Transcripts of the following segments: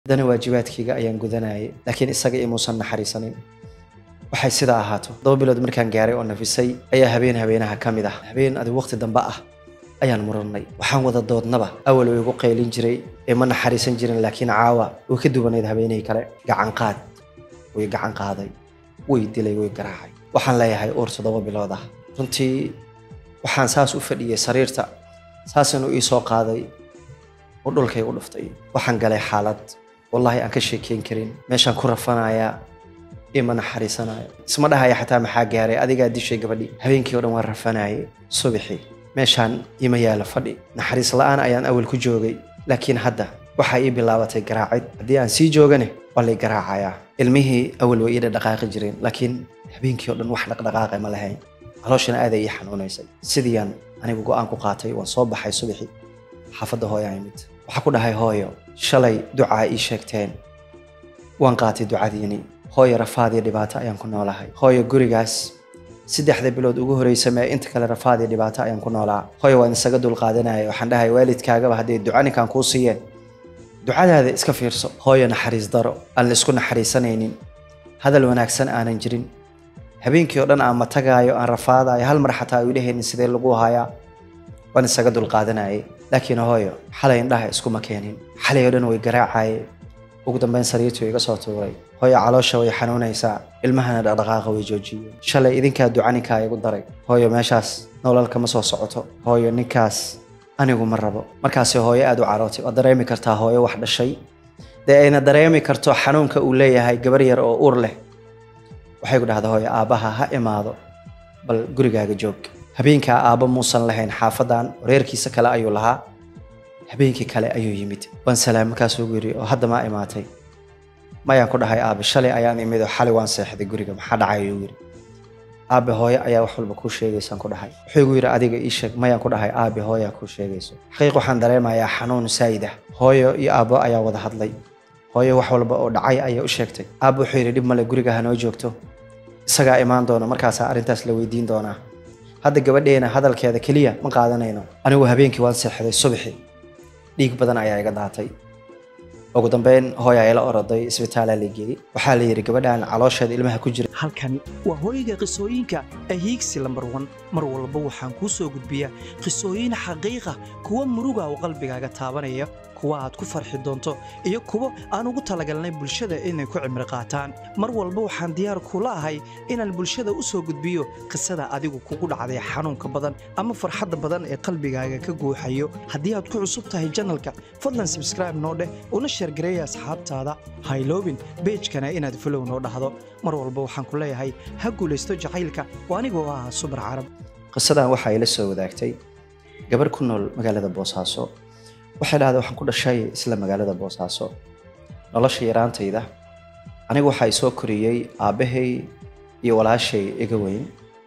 haddana waajibaadkayga ayaan gudanayay laakiin isaga imuusan naxariisanin waxay sidaa ahaato todoba bilood markaan gaaray oo nafisay ayaa habeen habeenaha ka mid ah habeen adi waqti dambe ah ayaan murannay waxaan wada doodnaba awal uu igu qaylin jiray ee ma naxariisan jirin laakiin caawa way ka duwanayd habeenihii kale gacan qaad way gacan qaaday way dilay way garaacay waxaan leeyahay uur toddoba bilood ah runtii waxaan saas u fadhiyey sariirta saasanu ii soo qaaday oo dhulkay u dhuftay waxaan galay xaalad wallaahi aan ka sheekeyn karin meeshaan ku rafanayaa ima naxariisanayo isma dhahaya xataa maxaa gaaray adigaa dishay gabadhii habeenkii oo dhan waan rafanaye subaxii meeshaan ima yaala fadhi naxariis la'aan ayaan awal ku joogay laakiin hadda waxaa ii bilaabatay garaacid haddii aan sii joogane waa lay garaacayaa ilmihii awal way ii dhaqaaqi jireen laakiin habeenkii oo dhan wax dhaqdhaqaaqa ma lahayn calooshana aaday ii xanuunaysay sidiiaan anigu go'aan ku qaatay waan soo baxay subaxii xaafadda hooyaa imid waxaa ku dhahay hooyo shalay ducaa ii sheegteen waan qaatay ducadiini hooyo rafaad iyo dhibaato ayaan ku noolahay hooyo gurigaas saddexda bilood ugu horeysa mee inta kale rafaad iyo dhibaato ayaan ku noolaa hooyo waan isaga dulqaadanaya waxaan dhahay waalidkaagaba hadday duca ninkaan kuu siiyeen ducadaada iska fiirso hooyo naxariis daro aan la isku naxariisanaynin hadal wanaagsan aanan jirin habeenkii oo dhan aan matagaayo aan rafaadayo hal mar xataa u dhehaynin sidee lagu hayaa waan isaga dulqaadanayay laakiin hooyo xalay indhaha iskuma keenin xalay oo dhan way garaacaye ugu dambeyn sariirtuu iga soo tuuray hooyo caloosha way xanuunaysaa ilmahana dhaqdhaqaaqa way joojiyeen shalay idinkaa duca ninkaa igu daray hooyo meeshaas nolol kama soo socoto hooyo ninkaas anigu ma rabo markaasi hooyo aad u carootay waa dareemi kartaa hooyo wax dhashay dee ayna dareemi karto xanuunka uu leeyahay gabar yar oo uur leh waxay ku dhahdaa hooyo aabbaha ha imaado bal gurigaaga joog habeenkaa aabba muusan lahayn xaafadan reerkiisa kale ayuu lahaa habeenkii kale ayuu yimid waan salaam markaasuu gu yidhi oo hadda maa imaatay mayaan ku dhahay aabe shalay ayaan imid oo xalay waan seexday guriga maxaa dhacay ayuu yidhi aabe hooye ayaa wax walba kuu sheegaysaan ku dhahay wuxuu igu yidhi adiga ii sheeg mayaan ku dhahay aabe hooyaa kuu sheegayso xaqiiq waxaan dareemayaa xanuun saa'id ah hooyo iyo aabbo ayaa wada hadlay hooyo wax walba oo dhacay ayaa u sheegtay aabbe wuxuu yidhi dhib male guriga hanoo joogto isagaa imaan doona markaasaa arrintaas la weydiin doonaa hadda gabadheena hadalkeeda keliya ma qaadanayno anigu habeenkii waan seexday subaxii dhiig badan ayaa iga daatay ugu dambeyn hooyaa ila oroday isbitaalaa la geeyey waxaa la yidhi gabadhan caloosheeda ilmaha ku jira halkani waa hooyga qisooyinka ee hiigsi lambar wan mar walba waxaan kuu soo gudbiyaa qisooyin xaqiiqa kuwa muruga oo qalbigaaga taabanaya kuwa aad ku farxi doonto iyo kuwo aan ugu talagalnay bulshada inay ku cimri qaataan mar walba waxaan diyaar kula ahay inaan bulshada u soo gudbiyo qisada adigu kugu dhacday xanuunka badan ama farxadda badan ee qalbigaaga ka guuxayo haddii aad ku cusub tahay janalka fadlan sabskraibe noo dheh una sheergareeya asxaabtaada hayloobin beejkana inaad folow noo dhahdo mar walba waxaan ku leeyahay ha guulaysto jacaylka oo anigoo ah subar carab qisadan waxaa ila soo wadaagtay gabar ku nool magaalada boosaaso waxay dhahday waxaan ku dhashay isla magaalada boosaaso nolosha yaraantayda anigu waxaa i soo koriyey aabbahay iyo walaashay iga weyn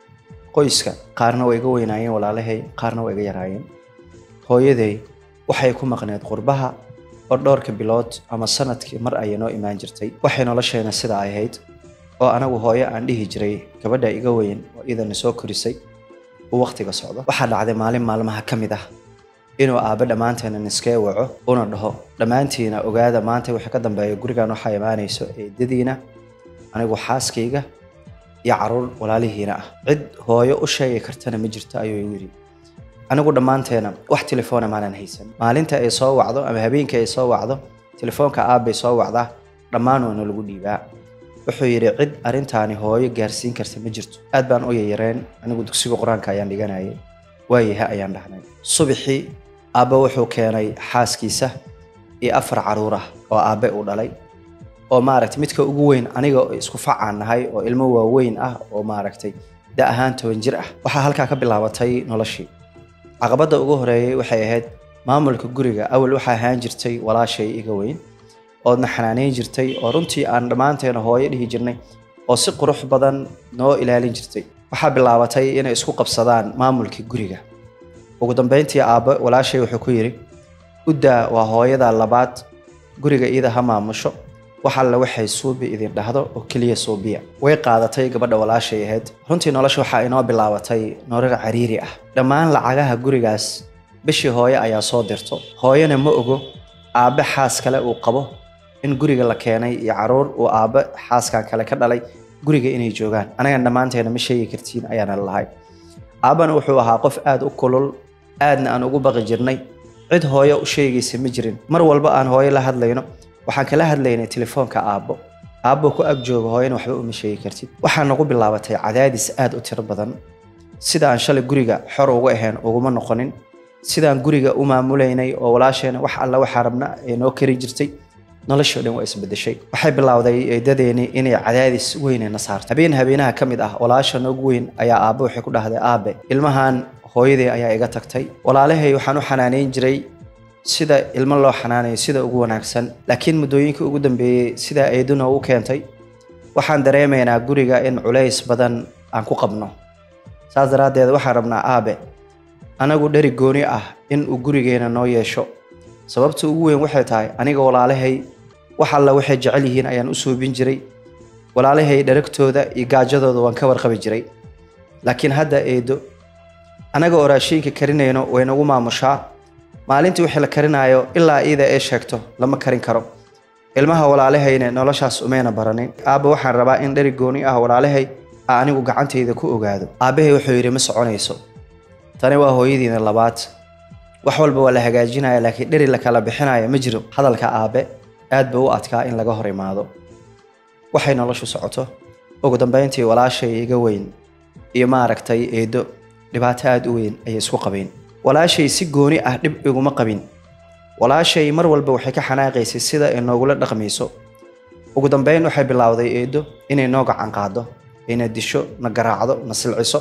qoyska qaarna waa iga weynaayeen walaalahay qaarna waa iga yaraayeen hooyaday waxay ku maqneed qurbaha oo dhowrka bilood ama sanadkii mar ayay noo imaan jirtay waxay nolosheena sida ay ahayd oo anagu hooyo aan dhihi jiray gabadha iga weyn oo idana soo korisay uu wakhtiga socdo waxaa dhacday maalin maalmaha ka mid ah inuu aabbe dhammaanteena niskee waco una dhaho dhammaantiina ogaada maanta wixii ka dambeeya gurigan waxaa imaanayso eedadiina anigu xaaskayga iyo caruur walaalihiina ah cid hooyo u sheegi kartana ma jirto ayuu igu yidhi anigu dhammaanteena wax telefoona maanan haysan maalinta ay soo wacdo ama habeenkii ay soo wacdo telefoonka aabbay soo wacdaa dhammaan waana lagu dhiibaa wuxuu yidhi cid arrintaani hooyo gaarsiin karta ma jirto aad baan u yayareen anigu dugsiga qur-aanka ayaan dhiganayay waayaha ayaan dhahnay subaxii aabbe wuxuu keenay xaaskiisa iyo afar caruur ah oo aabbe uu dhalay oo maaragtay midka ugu weyn aniga isku facaan nahay oo ilmo waaweyn ah oo maaragtay da ahaan toban jir ah waxaa halkaa ka bilaabatay noloshii caqabadda ugu horeeyey waxay ahayd maamulka guriga awal waxaa ahaan jirtay walaashay iga weyn oodna xanaaneyn jirtay oo runtii aan dhammaanteena hooyo dhihi jirnay oo si qurux badan noo ilaalin jirtay waxaa bilaabatay inay isku qabsadaan maamulkii guriga ugu dambeyntii aabbe walaashay wuxuu ku yidhi uddaa waa hooyada labaad guriga iyada ha maamusho wax alle waxay suubi idin dhahdo oo keliya suubiya way qaadatay gabadha walaashay ahayd runtii nolosha waxaa inoo bilaabatay nolol cariiri ah dhammaan lacagaha gurigaas bishii hooye ayaa soo dirto hooyana ma ogo aabbe xaas kale uu qabo in guriga la keenay iyo caruur uu aabbe xaaskan kale ka dhalay guriga inay joogaan anagan dhammaanteena ma sheegi kartiin ayaana lahay aabbana wuxuu ahaa qof aada u kulul aadna aan ugu baqi jirnay cid hooyo u sheegaysa ma jirin mar walba aan hooyo la hadlayno waxaan kala hadlaynay telefoonka aabbo aabbo ku ag jooga hooyana waxba uma sheegi kartid waxaa nagu bilaabatay cadaadis aada u tiro badan sida aan shalay guriga xor uga ahayn uguma noqonin sidaan guriga u maamulaynay oo walaasheena wax alla waxaa rabna ee noo kari jirtay noloshii o dhan waa isbedeshay waxay bilowday eedadeeni inay cadaadis weynena saarto habeen habeenaha ka mid ah walaasha noogu weyn ayaa aabbe waxay ku dhahday aabe ilmahan hooyadee ayaa iga tagtay walaalahay waxaan u xanaaneyn jiray sida ilmo loo xanaanayo sida ugu wanaagsan laakiin muddooyinkii ugu dambeeyey sidaa eeduna u keentay waxaan dareemaynaa guriga in culays badan aan ku qabno saas daraaddeed waxaan rabnaa aabe anagu dheri gooni ah in uu gurigeena noo yeesho sababta ugu weyn waxay tahay aniga walaalahay wax alla waxay jecel yihiin ayaan u suubin jiray walaalahay dharagtooda iyo gaajadooda waan ka warqabi jiray laakiin hadda eedo anaga oo raashiinka karinayno way nagu maamushaa maalintii wixii la karinaayo ilaa iida ee sheegto lama karin karo ilmaha walaalahayna noloshaas umayna baranin aabba waxaan rabaa in dheri gooni ah walaalahay a anigu gacantayda ku ogaado aabbahay wuxuu yidhi ma soconayso tani waa hooyadiina labaad wax walba waa la hagaajinaya laakiin dheri la kala bixinaya ma jiro hadalka aabe aad ba u adkaa in laga hor imaado waxay noloshu socoto ugu dambayntii walaashay iga weyn iyo maaragtay eedo dhibaato aada u weyn ayay isku qabeen walaashay si gooni ah dhib iguma qabin walaashay mar walba waxay ka xanaaqaysay sida ay noogula dhaqmayso ugu dambeyn waxay bilowday eedo inay noo gacan qaado ayna disho na garaacdo na silciso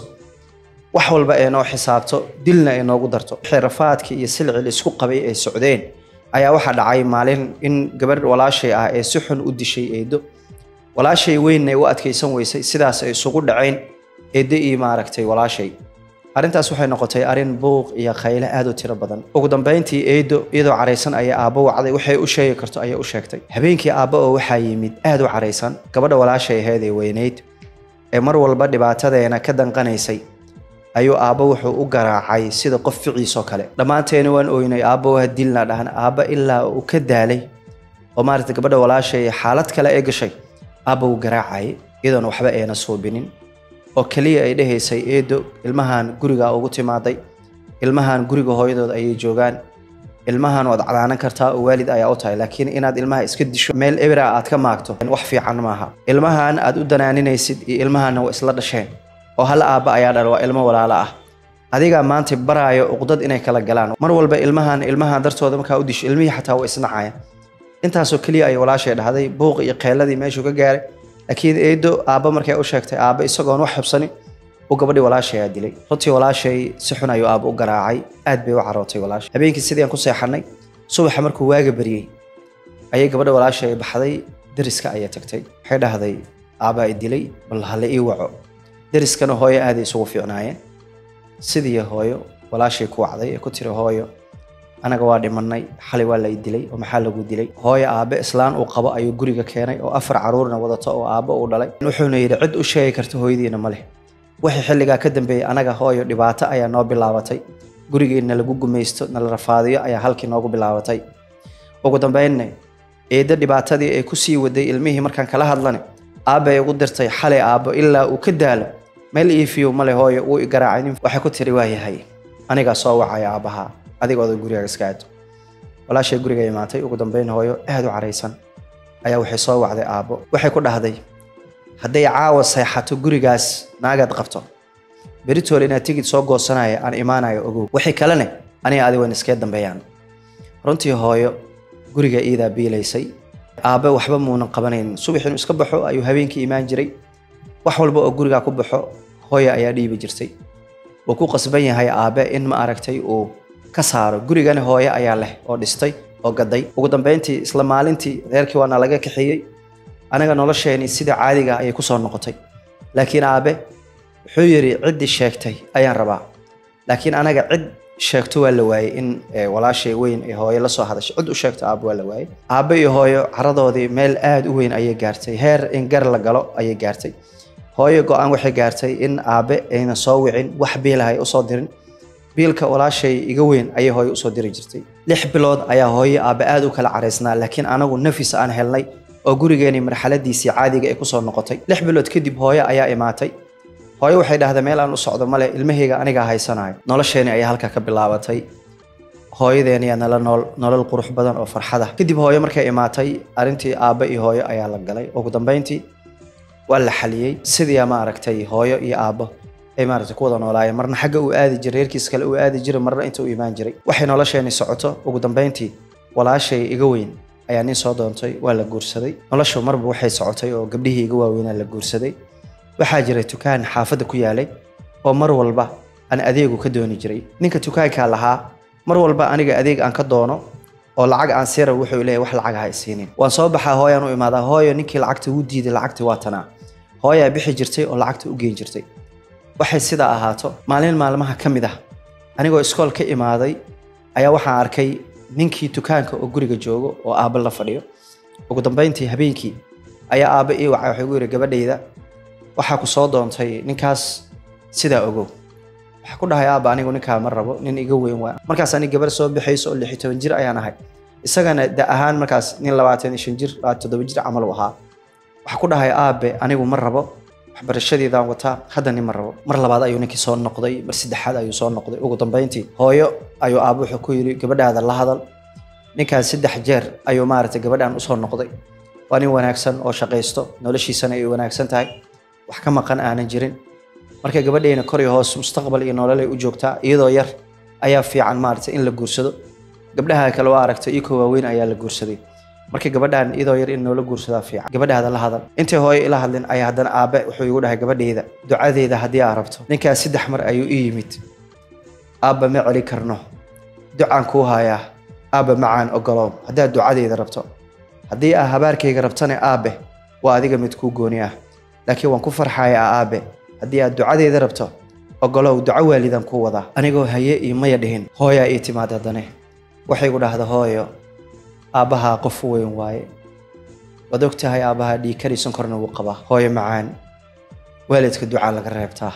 wax walba ee noo xisaabto dilna ay noogu darto xirafaadkii iyo silcil isku qabay ay socdeen ayaa waxaa dhacay maalin in gabadh walaashay ah ee si xun u dishay eedo walaashay weynna ay u adkaysan weysay sidaas ay isugu dhaceen eedo iyo maaragtay walaashay arrintaas waxay noqotay arrin buuq iyo khayle aad u tiro badan ugu dambayntii eedo iyadoo caraysan ayay aabbo wacday waxay u sheegi karto ayay u sheegtay habeenkii aabbo oo waxaa yimid aad u caraysan gabadha walaashay ahayd ee weynayd ee mar walba dhibaatadeena ka danqanaysay ayuu aabbo wuxuu u garaacay sida qof ficiisoo kale dhammaanteena waan oynay aabbo waa dilna dhahan aabba ilaa uu ka daalay oo maaragtay gabadha walaashay xaalad kale ee gashay aabba wuu garaacayay iyadoona waxba ayna suubinin oo keliya ay dhehaysay eedo ilmahan guriga ugu timaaday ilmahan guriga hooyadood ayay joogaan ilmahan waad cadaanan kartaa oo waalid ayaa u tahay laakiin inaad ilmaha iska disho meel ebra aad ka maagto wax fiican maaha ilmahan aad u danaaninaysid iyo ilmahanna waa isla dhasheen oo hal aabba ayaa dhal waa ilmo walaalo ah adigaa maanta baraayo uqdad inay kala galaan mar walba ilmahan ilmahan dartooda markaa u disho ilmihii xataa waa isnacaya intaasoo keliya ay walaashay dhahday buuq iyo qeeladii meeshuu ka gaaray laakiin eedo aabba markay u sheegtay aabba isagoon wax xubsanin uu gabadhii walaashay aa dilay runtii walaashay si xun ayuu aabba u garaacay aad bay u carootay walaashay habeenkii sidii aan ku seexanay subaxa markuu waaga baryey ayay gabadha walaashay baxday deriska ayay tagtay waxay dhahday aabbaa i dilay bal hala ii waco deriskana hooyo aaday isugu fiicnaayeen sidii hooyo walaashay ku wacday ee ku tiri hooyo anaga waa dhimanay xalay waa la i dilay oo maxaa lagu dilay hooyo aabbe islaan uu qabo ayuu guriga keenay oo afar caruurna wadato oo aabbo uu dhalay wuxuuna yidhi cid u sheegi karta hooyadiina ma leh wixii xilligaa ka dambeeyey anaga hooyo dhibaato ayaa noo bilaabatay gurigeena lagu gumaysto nala rafaadiyo ayaa halkii noogu bilaabatay ugu dambeynna eeddo dhibaatadii ay ku sii waday ilmihii markaan kala hadlane aabbay ugu dirtay xalay aabbo ilaa uu ka daalo meel iifiyo male hooyo wuu i garaacay nin waxay ku tiri waa yahay anigaa soo wacaya aabbahaa adigooda gurigaaga iska aado walaashay guriga imaatay ugu dambeyn hooyo aad u caraysan ayaa waxay soo wacday aabbo waxay ku dhahday hadday caawa seexato gurigaas naagaad qabto beritoole inaad tigid soo goosanaya aan imaanayo ogow wixii kalene aniga adi wayn iskee dambeeyaan runtii hooyo guriga iidaa biilaysay aabbe waxba muunan qabanaynin subax inuu iska baxo ayuu habeenkii imaan jiray wax walba oo gurigaa ku baxo hooya ayaa dhiibi jirtay wuu ku qasban yahay aabbe in ma aragtay uu ka saaro gurigana hooye ayaa leh oo dhistay oo gaday ugu dambeyntii isla maalintii reerkii waana laga kaxeeyey anaga nolosheenii sida caadiga ayay kusoo noqotay laakiin aabe wuxuu yidhi ciddii sheegtay ayaan rabaa laakiin anaga cid sheegto waa la waayey in walaashay weyn ee hooyo la soo hadashay cid u sheegto aabbe waa la waayey aabbe iyo hooyo caradoodii meel aad u weyn ayay gaartay heer in gar la galo ayay gaartay hooyo go-aan waxay gaartay in aabe ayna soo wicin wax biilahay usoo dirin biilka walaashay iga weyn ayay hooyo usoo diri jirtay lix bilood ayaa hooyo aabbe aad u kala caraysnaa laakiin anagu nafis aan helnay oo gurigeenii marxaladiisii caadiga ay kusoo noqotay lix bilood kadib hooyo ayaa imaatay hooyo waxay dhahday meel aan u socdo male ilmahayga anigaa haysanayo nolosheeni ayaa halkaa ka bilaabatay hooyadeeniyaa nala nool nolol qurux badan oo farxada kadib hooyo markay imaatay arrintii aabbe iyo hooyo ayaa la galay ugu dambeyntii waa la xaliyey sidii maaragtay hooyo iyo aabbo ay maaragtay ku wada noolaayeen marna xagga uu aadi jiray reerkiis kale uu aadi jiray marna inta uu imaan jiray waxay nolosheeni socoto ugu dambeyntii walaashay iga weyn ayaa nin soo doontay waa la guursaday noloshu marba waxay socotay oo gabdhihii iga waaweynaa la guursaday waxaa jiray tukaan xaafadda ku yaalay oo mar walba aan adeegu ka dooni jiray ninka tukaankaa lahaa mar walba aniga adeeg aan ka doono oo lacag aan siira wuxuu leeyahay wax lacag ha isiinin waan soo baxaa hooyaan u imaadaa hooyo ninkii lacagta wuu diiday lacagtii waa tanaa hooyaa bixi jirtay oo lacagta u geen jirtay waxay sidaa ahaato maalin maalmaha ka mid ah anigoo iskool ka imaaday ayaa waxaan arkay ninkii tukaanka oo guriga joogo oo aabba la fadhiyo ugu dambeyntii habeenkii ayaa aabba ii wacay waxay gu yidhi gabadhayda waxaa ku soo doontay ninkaas sidaa ogow waxaa ku dhahay aabba anigu ninkaa ma rabo nin iga weyn waa markaas anig gabar soo bixayso oo lix iyo toban jir ayaan ahay isagana da ahaan markaas nin labaatan iyo shan jir labaatan toddoba jir camal u ahaa waxaa ku dhahay aabe anigu ma rabo waxbarashadeedaan wataa hadda nin ma rabo mar labaad ayuu ninkii soo noqday mar saddexaad ayuu soo noqday ugu dambeyntii hooyo ayuu aabbo wuxuu ku yidhi gabadhaada la hadal ninkaas saddex jeer ayuu maaragtay gabadhaan usoo noqday waa nin wanaagsan oo shaqaysto noloshiisana ay wanaagsan tahay wax ka maqan aanan jirin marka gabadhayna kor iyo hoos mustaqbal iyo nololay u joogtaa iyadoo yar ayaa fiican maaragtay in la guursado gabdhaha kale waa aragtay iko waaweyn ayaa la guursaday marka gabadhaan iyadoo yar in noola guursadaa fiican gabadhaada la hadal intay hooyo ila hadlin ayaa haddana aabe wuxuu igu dhahay gabadhayda ducadeeda haddii aa rabto ninkaas saddex mar ayuu ii yimid aabba ma celi karno ducaan kuu hayaa aabba macaan ogolow haddaad ducadeyda rabto haddii aa habaarkayga rabtana aabe waa adiga mid kuu gooni ah laakiin waan ku farxayaa aabe haddii aad ducadeeda rabto ogolow duco waalidan kuu wadaa anigoo haye iyo maya dhihin hooyaa ii timaad haddane waxay igu dhahda hooyo aabbahaa qof weyn waaye waad og tahay aabbahaa dhiigkari sonkorna wuu qabaa hooyo macaan waalidka ducaa laga reebtaa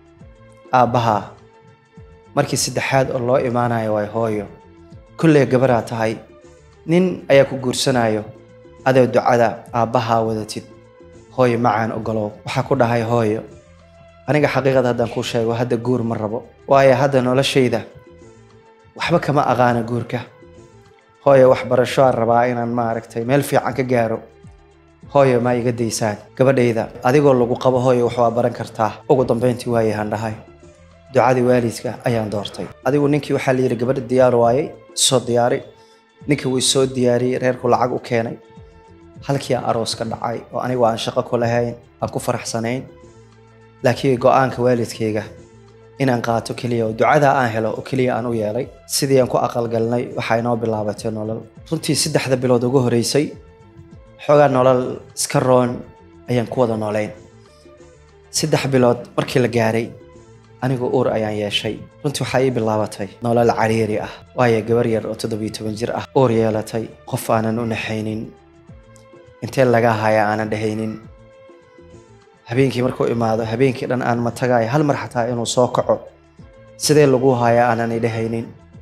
aabbahaa markii saddexaad oo loo imaanayo waay hooyo kolley gabaraa tahay nin ayaa ku guursanayo adoo ducada aabbahaa wadatid hooyo macaan ogolow waxaa ku dhahay hooyo aniga xaqiiqada haddaan kuu sheego hadda guur ma rabo waayo hadda noloshayda waxba kama aqaana guurka hooyo waxbarasho aan rabaa inaan maaragtay meel fiican ka gaaro hooyo ma iga daysaan gabadhayda adigoo lagu qabo hooyo wax waa baran kartaa ugu dambeyntii waayahaan dhahay ducadii waalidka ayaan doortay adigu ninkii waxaa la yidhi gabadha diyaar waayey soo diyaari ninkii wuu soo diyaariyey reerku lacag u keenay halkii aan aroos ka dhacay oo anigu aan shaqo ku lahayn aan ku faraxsanayn laakiin go-aanka waalidkayga inaan qaato keliya oo ducadaa aan helo oo keliya aan u yeelay sidii aan ku aqalgalnay waxaa inoo bilaabatay nolol runtii saddexda bilood ugu horeysay xoogaa nolol iska roon ayaan ku wada noolayn saddex bilood markii la gaaray anigu uur ayaan yeeshay runtii waxaa ii bilaabatay nolol cariiri ah waayo gabar yar oo toddobiyo toban jir ah uur yeelatay qof aanan u naxaynin intee laga haya aanan dhehaynin habeenkii markuu imaado habeenkii dhan aan matagayo hal mar xataa inuu soo kaco sidee lagu haya aanan idhahaynin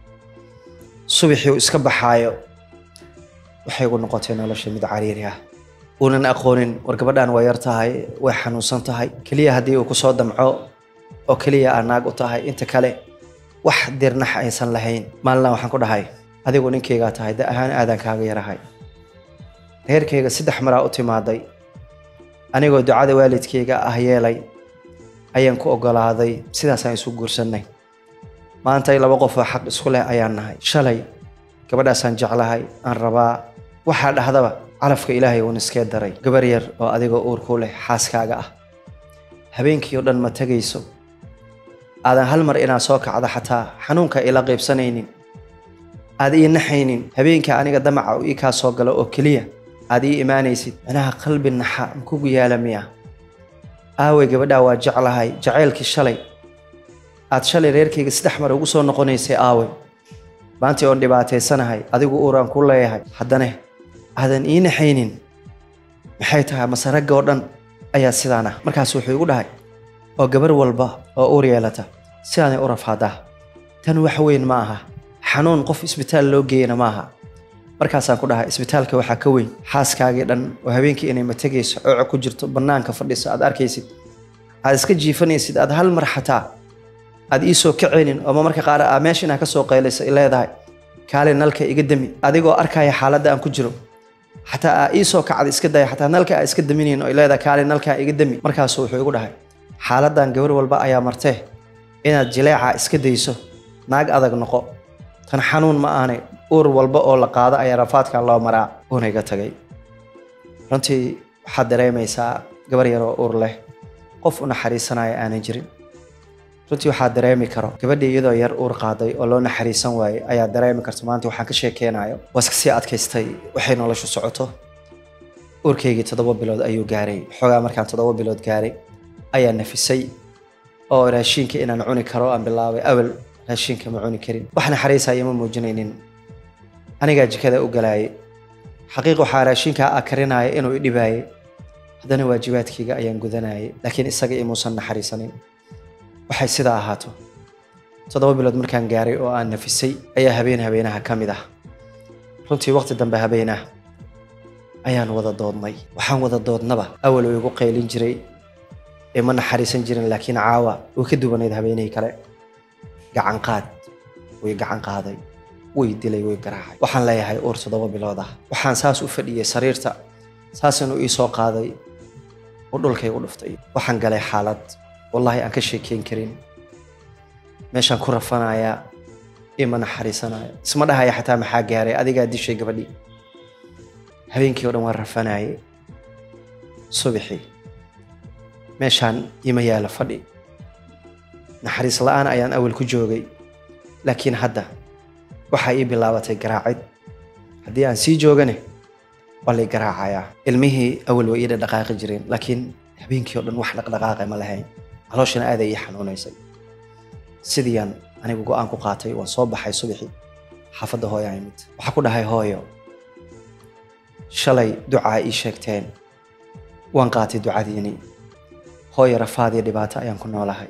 subaxii uu iska baxaayo waxay igu noqotay nolosha mid cariiri ah uunan aqoonin war gabadhan waa yar tahay way xanuunsan tahay keliya haddii uu kusoo damco oo keliya aa naag u tahay inta kale wax dirnax aysan lahayn maalina waxaan ku dhahay adigu ninkaygaa tahay da ahaan aadan kaaga yarahay reerkayga saddex maraa u timaaday anigoo ducada waalidkayga ah yeelay ayaan ku ogolaaday sidaasaan isu guursannay maantay laba qof oo xaq isku leh ayaan nahay shalay gabadhaasaan jeclahay aan rabaa waxaa dhahdaba calafka ilaahay uun iskee daray gabar yar oo adigoo uurku leh xaaskaaga ah habeenkii oo dhan ma tegayso aadan hal mar inaad soo kacdo xataa xanuunka ila qaybsanaynin aad ii naxaynin habeenkii aniga damaca ii kaa soo galo oo keliya aad ii imaanaysid micnaha qalbi naxa makugu yaala miya aawey gabadhaa waa jeclahay jacaylkii shalay aad shalay reerkayga saddex mar ugu soo noqonaysay aawey maantii oon dhibaataysanahay adigu uuraan ku leeyahay haddane aadan ii naxaynin maxay tahay mase ragga oo dhan ayaa sidaan ah markaas wuxuu igu dhahay oo gabar walba oo uur yeelata sidaanay u rafaadaa tan wax weyn ma aha xanuun qof isbitaal loo geeyana ma aha markaasaan ku dhahay isbitaalka waxaa ka weyn xaaskaagii dhan oo habeenkii inay mategayso cooco ku jirto bannaanka fadhiso aad arkaysid aad iska jiifanaysid aad hal mar xataa aad ii soo kaceynin oo marmarka qaar aa meesha inaa ka soo qaylaysa i leedahay kaale nalka iga dami adigoo arkaya xaaladda aan ku jiro xataa aa ii soo kacda iska daya xataa nalka aa iska daminayn oo i leedahay kaale nalkaa iga dami markaasu wuxuu igu dhahay xaaladdan gabar walba ayaa martee inaad jileeca iska dayso naag adag noqo tan xanuun ma aanay uur walba oo la qaado ayaa rafaadkan loo maraa uuna iga tagay runtii waxaad dareemaysaa gabar yar oo uur leh qof u naxariisanaya aanan jirin runtii waxaa dareemi karo gabadhii iyadoo yar uur qaaday oo loo naxariisan waayey ayaa dareemi karta maanta waxaan ka sheekeynayo waa iska sii adkaystay waxay noloshu socoto uurkaygii toddoba bilood ayuu gaaray xoogaa markaan toddoba bilood gaaray ayaa nafisay oo raashiinka inaan cuni karo aan bilaabay awal raashiinka ma cuni karin wax naxariisaya ma muujinaynin anigaa jikada u galaayay xaqiiq waxaa raashinkaa a karinaya inuu i dhibaayay haddana waajibaadkayga ayaan gudanayay laakiin isaga imuusan naxariisanin waxay sidaa ahaato toddoba bilood markaan gaaray oo aan nafisay ayaa habeen habeenaha ka mid ah runtii waqti dambe habeenah ayaan wada doodnay waxaan wada doodnaba awal uu igu qaylin jiray ee ma naxariisan jirin laakiin caawa way ka duwanayd habeenihii kale gacan qaad way gacan qaaday way dilay way garaacay waxaan leeyahay uur toddoba bilood ah waxaan saas u fadhiyey sariirta saas inuu ii soo qaaday oo dhulkay u dhuftay waxaan galay xaalad wallaahi aan ka sheekeyn karin meeshaan ku rafanayaa ima naxariisanaya isma dhahaya xataa maxaa gaaray adigaa dishay gabadhii habeenkii o dhan waan rafanayay subaxii meeshaan ima yaala fadhi naxariis la-aan ayaan awal ku joogay laakiin hadda waxaa ii bilaabatay garaacid haddii aan sii joogane waa lay garaacayaa ilmihii awal way ii dhaqdhaqaaqi jireen laakiin habeenkii o dhan wax dhaqdhaqaaqa ma lahayn calooshana aaday ii xanuunaysay sidiiaan anigu go-aan ku qaatay waan soo baxay subaxii xaafadda hooyaa imid waxaa ku dhahay hooyo shalay ducaa ii sheegteen waan qaatay ducadiini hooyo rafaadiyo dhibaato ayaan ku noolahay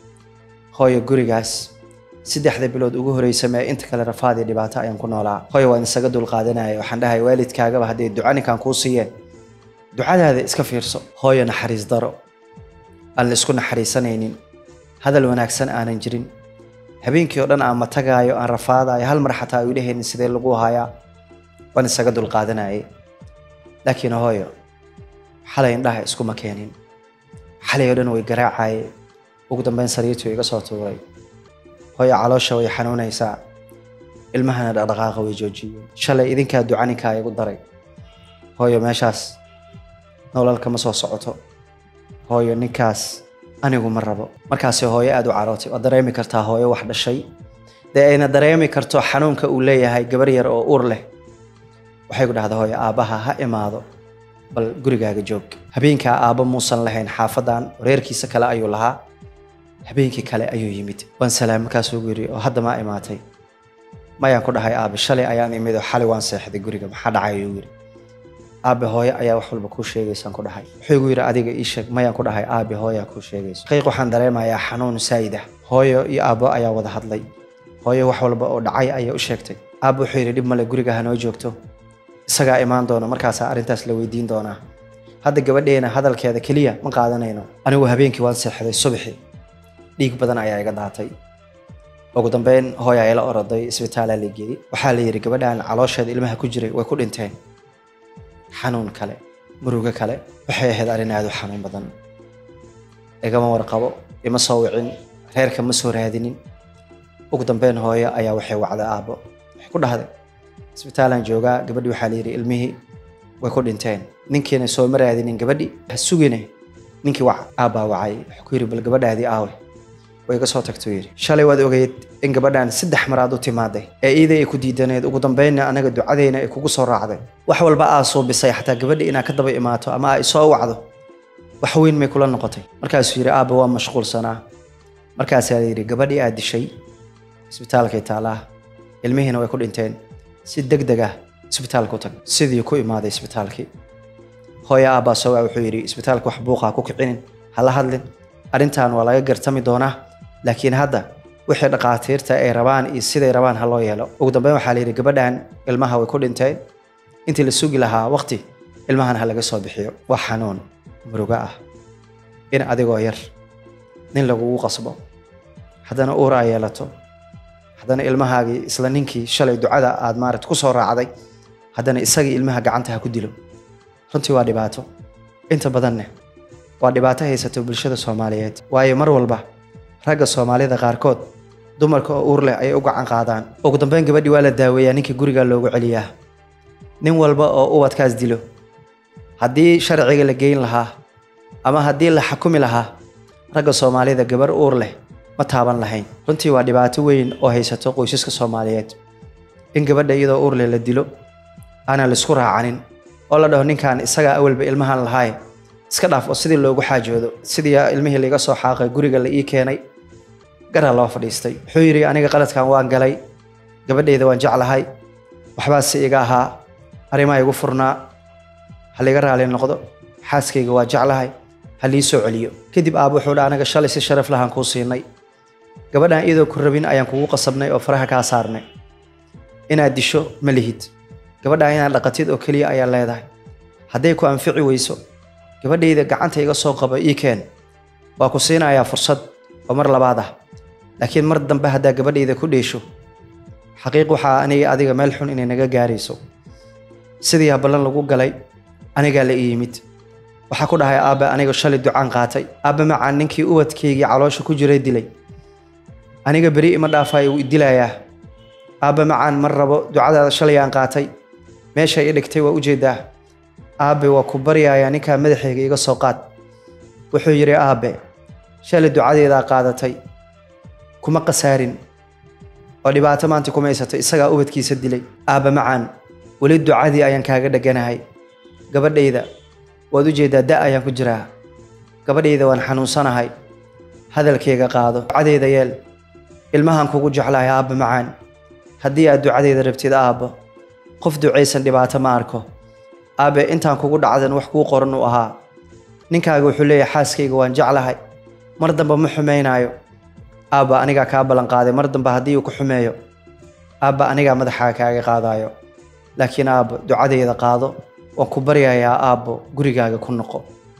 hooyo gurigaas saddexda bilood ugu horeysa mee inta kale rafaad iyo dhibaato ayaan ku noolaa hooyo waan isaga dulqaadanaya waxaan dhahay waalidkaagaba hadday duca ninkan kuu siiyeen ducadaada iska fiirso hooyo naxariis daro aan la isku naxariisanaynin hadal wanaagsan aanan jirin habeenkii oo dhan aan matagaayo aan rafaadayo hal mar xataa ay dhehaynin sidee lagu hayaa waan isaga dulqaadanayay laakiin hooyo xalay indhaha iskuma keenin xalay oo dhan way garaacaye ugu dambeyn sariirtii iga soo tuuray hooyo caloosha way xanuunaysaa ilmahana dhaqdhaqaaqa way joojiyeen shalay idinkaa duca ninkaa igu daray hooyo meeshaas nolol kama soo socoto hooyo ninkaas anigu ma rabo markaasi hooyo aada u carootay waad dareemi kartaa hooyo wax dhashay dee ayna dareemi karto xanuunka uu leeyahay gabar yar oo uur leh waxay ku dhahda hooyo aabbaha ha imaado bal gurigaaga joog habeenkaa aabba muusan lahayn xaafadan reerkiisa kale ayuu lahaa habeenkii kale ayuu yimid waan salaam markaasuu gu yidhi oo hadda maa imaatay mayaan ku dhahay aabe shalay ayaan imid oo xalay waan seexday guriga maxaa dhacay ayuu yidhi aabe hooyo ayaa wax walba kuu sheegaysaan ku dhahay wuxuu igu yidhi adiga ii sheeg mayaan ku dhahay aabe hooyaa kuu sheegayso xaqiiq waxaan dareemayaa xanuun saayid ah hooyo iyo aabbo ayaa wada hadlay hooyo wax walba oo dhacay ayaa u sheegtay aabbo wuxuu yidhi dhib male guriga hanoo joogto isagaa imaan doona markaasaa arrintaas la weydiin doonaa hadda gabadheena hadalkeeda keliya ma qaadanayno anigu habeenkii waan seexday subaxii dhiig badan ayaa iga daatay ugu dambeyn hooyaa ila oroday isbitaalaa la geeyey waxaa la yidhi gabadhan caloosheeda ilmaha ku jiray way ku dhinteen xanuun kale murugo kale waxay ahayd arrin aada u xanuun badan igama warqabo ima soo wicin reerka ma soo raadinin ugu dambeyn hooyo ayaa waxay wacday aabbo waxay ku dhahday isbitaalaan joogaa gabadhii waxaa la yidhi ilmihii way ku dhinteen ninkiina sooma raadinin gabadhi ha sugine ninkii wac aabbaa wacay wuxuu ku yidhi bal gabadhaadii aawe way iga soo tagtuu yidhi shalay waad ogeyd in gabadhan saddex maraad u timaaday ee iiday ay ku diidaneed ugu dambeynna anaga ducadeyna ay kugu soo raacday wax walba aa suubisay xataa gabadhi inaad ka daba imaato ama aa isoo wacdo wax weyn may kula noqotay markaasuu yidhi aabba waa mashquulsanaa markaasaa la yidhi gabadhii aad dishay isbitaalkay taalaa ilmihiina way ku dhinteen si deg deg ah isbitaalka u tag sidii ku imaaday isbitaalkii hooyo aabbaa soo waa wuxuu yidhi isbitaalka wax buuqa ha ku kicinin hala hadlin arrintan waa laga gartami doonaa laakiin hadda wixii dhaqaatiirta ay rabaan iyo siday rabaan ha loo yeelo ugu dambeyn waxaa la yidhi gabadhan ilmaha way ku dhinteen intii la sugi lahaa waqti ilmahan ha laga soo bixiyo waa xanuun murugo ah in adigoo yar nin lagugu qasbo haddana uur aa yeelato haddana ilmahaagii isla ninkii shalay ducada aad maarata ku soo raacday haddana isagii ilmaha gacanta ha ku dilo runtii waa dhibaato inta badanne waa dhibaato haysato bulshada soomaaliyeed waayo mar walba ragga soomaalida qaarkood dumarka oo uur leh ayay u gacan qaadaan ugu dambeyn gabadhii waa la daaweeyaa ninkii gurigaa loogu celiyaa nin walba oo ubadkaas dilo haddii sharciga la geyn lahaa ama haddii la xakumi lahaa ragga soomaalida gabar uur leh ma taaban lahayn runtii waa dhibaato weyn oo haysato qoysaska soomaaliyeed in gabadha iyadoo uur leh la dilo aanan laisku raacanin oo la dhaho ninkan isagaa awalba ilmahan lahaaye iska dhaaf oo sidii loogu xaajoodo sidii ilmihii laiga soo xaaqay guriga la ii keenay garaa loo fadhiistay wuxuu yidhi aniga qaladkan waan galay gabadhayda waan jeclahay waxbaase iga ahaa arrimaa igu furnaa ha laiga raali noqdo xaaskayga waa jeclahay ha lii soo celiyo kadib aab wuxuu dha anaga shalay si sharaf lahaan kuu siinay gabadhan iyadoo ku rabin ayaan kugu qasabnay oo faraha kaa saarnay inaad disho ma lihid gabadhan inaad dhaqatid oo keliya ayaa leedahay hadday ku anfici weyso gabadhayda gacanta iga soo qabo ii keen waa ku siinayaa fursad oo mar labaad ah laakiin mar dambe haddaa gabadhayda ku dheesho xaqiiq waxaa aniga adiga meel xun inay naga gaarayso sidii ballan lagu galay anigaa la ii yimid waxaa ku dhahay aabbe aniga shalay ducaan qaatay aabbe macaan ninkii ubadkaygii caloosha ku jiray dilay aniga beri ima dhaafayo wuu idilayaa aabbe macaan mar rabo ducadaada shalay aan qaatay meesha i dhigtay waa ujeedaa aabbe waa ku baryayaa ninkaa madaxayga iga soo qaad wuxuu yidhi aabbe shalay ducadeedaa qaadatay kuma qasaarin oo dhibaato maanta kuma haysatay isagaa ubadkiisa dilay aabbe macaan weli ducadii ayaan kaaga dheganahay gabadhayda waad ujeedaa da ayaan ku jiraa gabadhayda waan xanuunsanahay hadalkayga qaado ducadeeda yeel ilmahan kugu jeclahay aabba macaan haddii aad ducadeeda rabtid aabbo qof ducaysan dhibaato ma arko aabbe intaan kugu dhacdan wax kuu qoran uu ahaa ninkaaga wuxuu leeyahay xaaskayga waan jeclahay mar dambe ma xumaynaayo aabba anigaa kaa ballan qaaday mar dambe haddii uu ku xumeeyo aabba anigaa madaxaa kaaga qaadaayo laakiin aabbo ducadeeda qaado waan ku baryayaa aabbo gurigaaga ku noqo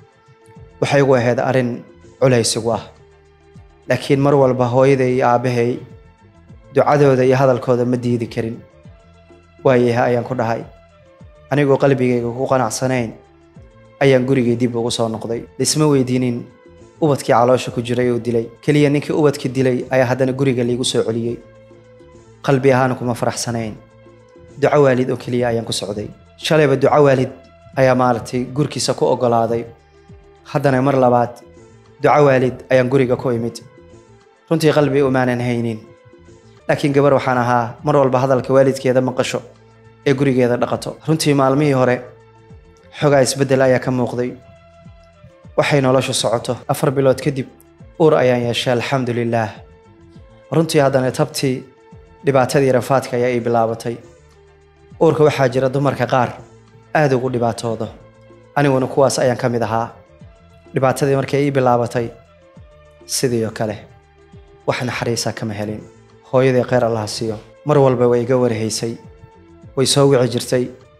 waxay igu ahayd arrin culaysigu ah laakiin mar walba hooyaday iyo aabbahay ducadooda iyo hadalkooda ma diidi karin waayaha ayaan ku dhahay anigoo qalbigayga ku qanacsanayn ayaan gurigay dib ugu soo noqday laisma weydiinin ubadkii caloosha ku jiray oo dilay keliya ninkii ubadkii dilay ayaa haddana guriga laigu soo celiyey qalbi ahaan kuma faraxsanayn duco waalid oo keliya ayaan ku socday shalayba duco waalid ayaa maaragtay gurkiisa ku oggolaaday haddana mar labaad duco waalid ayaan guriga ku imid runtii qalbi umaanan haynin laakiin gabar waxaan ahaa mar walba hadalka waalidkeeda maqasho ee gurigeeda dhaqato runtii maalmihii hore xogaa isbeddel ayaa ka muuqday waxay noloshu socoto afar bilood kadib uur ayaan yeeshay alxamdu lilaah runtii haddana tabtii dhibaatadii rafaadka ayaa ii bilaabatay uurka waxaa jira dumarka qaar aada ugu dhibaatoodo aniguna kuwaas ayaan ka mid ahaa dhibaatadii markay ii bilaabatay sidii oo kale wax naxariisa kama helin hooyadii kheyr allaha siiyo mar walba way iga warhaysay way soo wici jirtay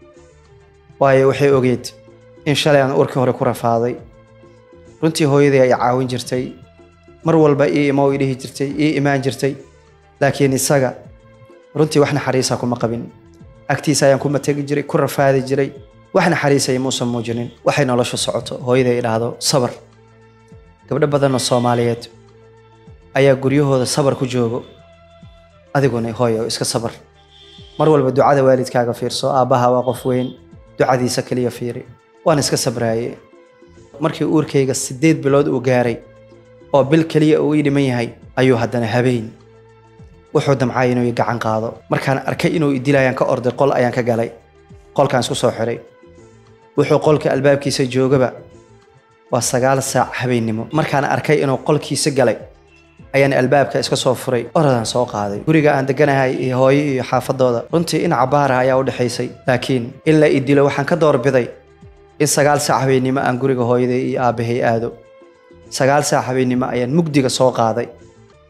waayo waxay ogeed in shalay aan uurkii hore ku rafaaday runtii hooyadii ay caawin jirtay mar walba ii imo i dhihi jirtay ii imaan jirtay laakiin isaga runtii wax naxariisa kuma qabin agtiisa ayaan kuma tegi jiray ku rafaadi jiray wax naxariisaya muusan muujinin waxay noloshu socoto hooyaday idhaahdo sabar gabdho badanoo soomaaliyeed ayaa guryahooda sabar ku joogo adiguna hooyo iska sabar mar walba ducada waalidkaaga fiirso aabbaha waa qof weyn ducadiisa keliya fiiri waan iska sabraaye markii uurkayga siddeed bilood uu gaaray oo bil keliya uu ii dhiman yahay ayuu haddana habeen wuxuu damcay inuu i gacan qaado markaan arkay inuu i dilayaan ka orday qol ayaan ka galay qolkaan isku soo xiray wuxuu qolka albaabkiisa joogaba waa sagaal saac habeennimo markaan arkay inuu qolkiisa galay ayaan albaabka iska soo furay orodaan soo qaaday guriga aan deganahay iyo hooyo iyo xaafadooda runtii in cabaara ayaa u dhexaysay laakiin in la i dilo waxaan ka doorbiday in sagaal saac habeennimo aan guriga hooyaday iyo aabbahay aado sagaal saac habeennimo ayaan mugdiga soo qaaday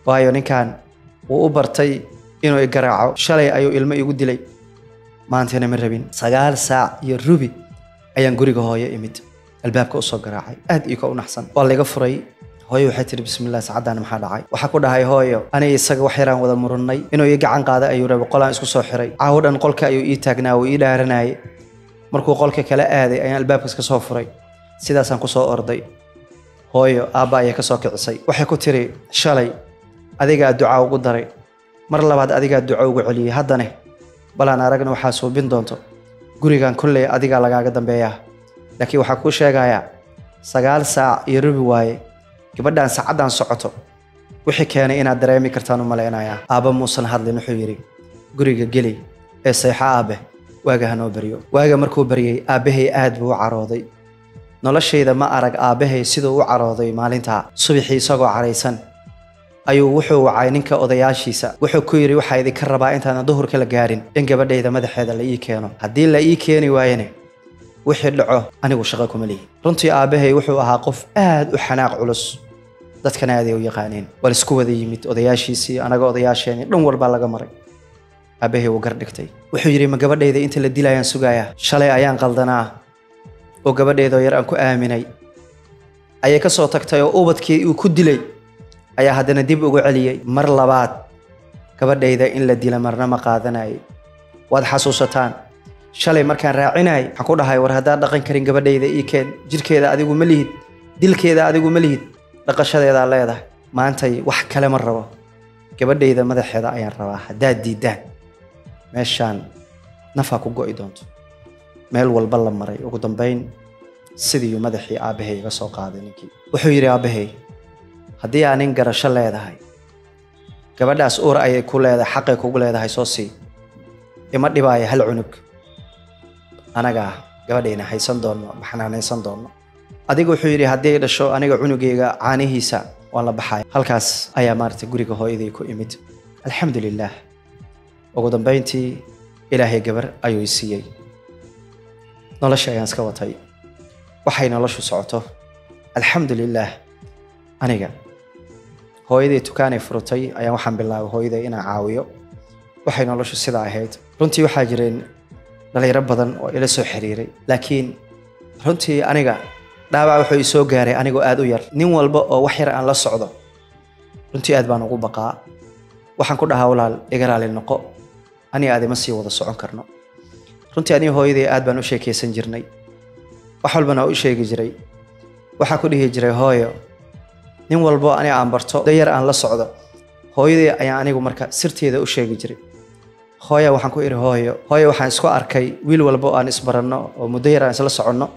waayo ninkan wuu u bartay inuu igaraaco shalay ayuu ilmo igu dilay maantana ma rabin sagaal saac iyo rubi ayaan guriga hooyo imid albaabka usoo garaacay aad ii ka u naxsan waa layga furay hooyo waxay tihi bismillah sacaddaan maxaa dhacay waxaa ku dhahay hooyo aniga isaga wax yaraan wada murannay inuu ii gacan qaaday ayuu rabay qolaan isku soo xiray caawo dhan qolka ayuu ii taagnaa wuu ii dhaaranayay markuu qolka kala aaday ayaan albaabkas ka soo furay sidaasaan kusoo orday hooyo aabba ayaa ka soo kicisay waxay ku tiri shalay adigaa ducaa ugu daray mar labaad adigaa duco ugu celiyey haddane balaan aragna waxaa suubin doonto gurigan kolley adigaa lagaaga dambeeyaa laakiin waxaa kuu sheegayaa sagaal saac iyo rubi waaye gabadhan saacaddan socoto wixii keenay inaad dareemi kartaan u malaynayaa aabba muusan hadlin wuxuu yidhi guriga geli ee seexo aabe waaga hanoo baryo waaga markuu baryey aabbahay aad buu u carooday noloshayda ma arag aabbahay siduu u carooday maalintaa subaxii isagoo caraysan ayuu wuxuu wacay ninka odayaashiisa wuxuu ku yidhi waxaa idinka rabaa intaanan duhurka la gaarin in gabadhayda madaxeeda la ii keeno haddii la ii keeni waayene wixii dhaco anigu shaqo kuma lihi runtii aabbahay wuxuu ahaa qof aad u xanaaq culus dadkana aaday u yaqaaneen waa laisku wada yimid odayaashiisii anaga odayaasheenii dhan walbaa laga maray aabbahay wuu gar dhigtay wuxuu yidhi ma gabadhayda inta la dilayaan sugayaa shalay ayaan qaldanaa oo gabadheedoo yar aan ku aaminay ayay ka soo tagtay oo ubadkii uu ku dilay ayaa haddana dib ugu celiyey mar labaad gabadhayda in la dila marna ma qaadanayay waad xasuusataan shalay markaan raacinayay waxaan ku dhahay war haddaad dhaqan karin gabadhayda ii keen jirkeeda adigu ma lihid dilkeeda adigu ma lihid dhaqashadeedaa leedahay maantay wax kale ma rabo gabadhayda madaxeeda ayaan rabaa haddaad diiddaan meeshaan nafaa ku go'i doonto meel walba la maray ugu dambayn sidiiuu madaxii aabbahay iga soo qaaday ninkii wuxuu yidhi aabbahay haddii aa nin garasho leedahay gabadhaas uur ayay ku leedahay xaqay kugu leedahay soo sii ima dhibaayo hal cunug anagaa gabadhayna haysan doonno baxnaanaysan doonno adiga wuxuu yidhi haddii ay dhasho aniga cunugayga caanihiisa waan la baxaya halkaas ayaa maaragtay guriga hooyaday ku imid alxamdu lilaah ugu dambayntii ilaahay gabar ayuu i siiyey nolosha ayaan iska watay waxay noloshu socoto alxamdu lilaah aniga hooyaday tukaanay furutay ayaan waxaan bilaabay hooyaday inaan caawiyo waxay noloshu sidaa ahayd runtii waxaa jireen dhalinyaro badan oo ila soo xiriiray laakiin runtii aniga dhaawac wuxuu ii soo gaaray anigoo aad u yar nin walba oo wax yar aan la socdo runtii aad baan ugu baqaa waxaan ku dhahaa walaal iga raali noqo aniga aadima sii wada socon karno runtii aniga hooyaday aad baan u sheekaysan jirnay wax walbana waa u sheegi jiray waxaa ku dhihi jiray hooyo nin walbo aniga aan barto dayar aan la socdo hooyaday ayaan anigu marka sirteeda u sheegi jiray hooya waxaan ku idhi hooyo hooyo waxaan isku arkay wiil walbo aan isbaranno oo muddo yar aan isla soconno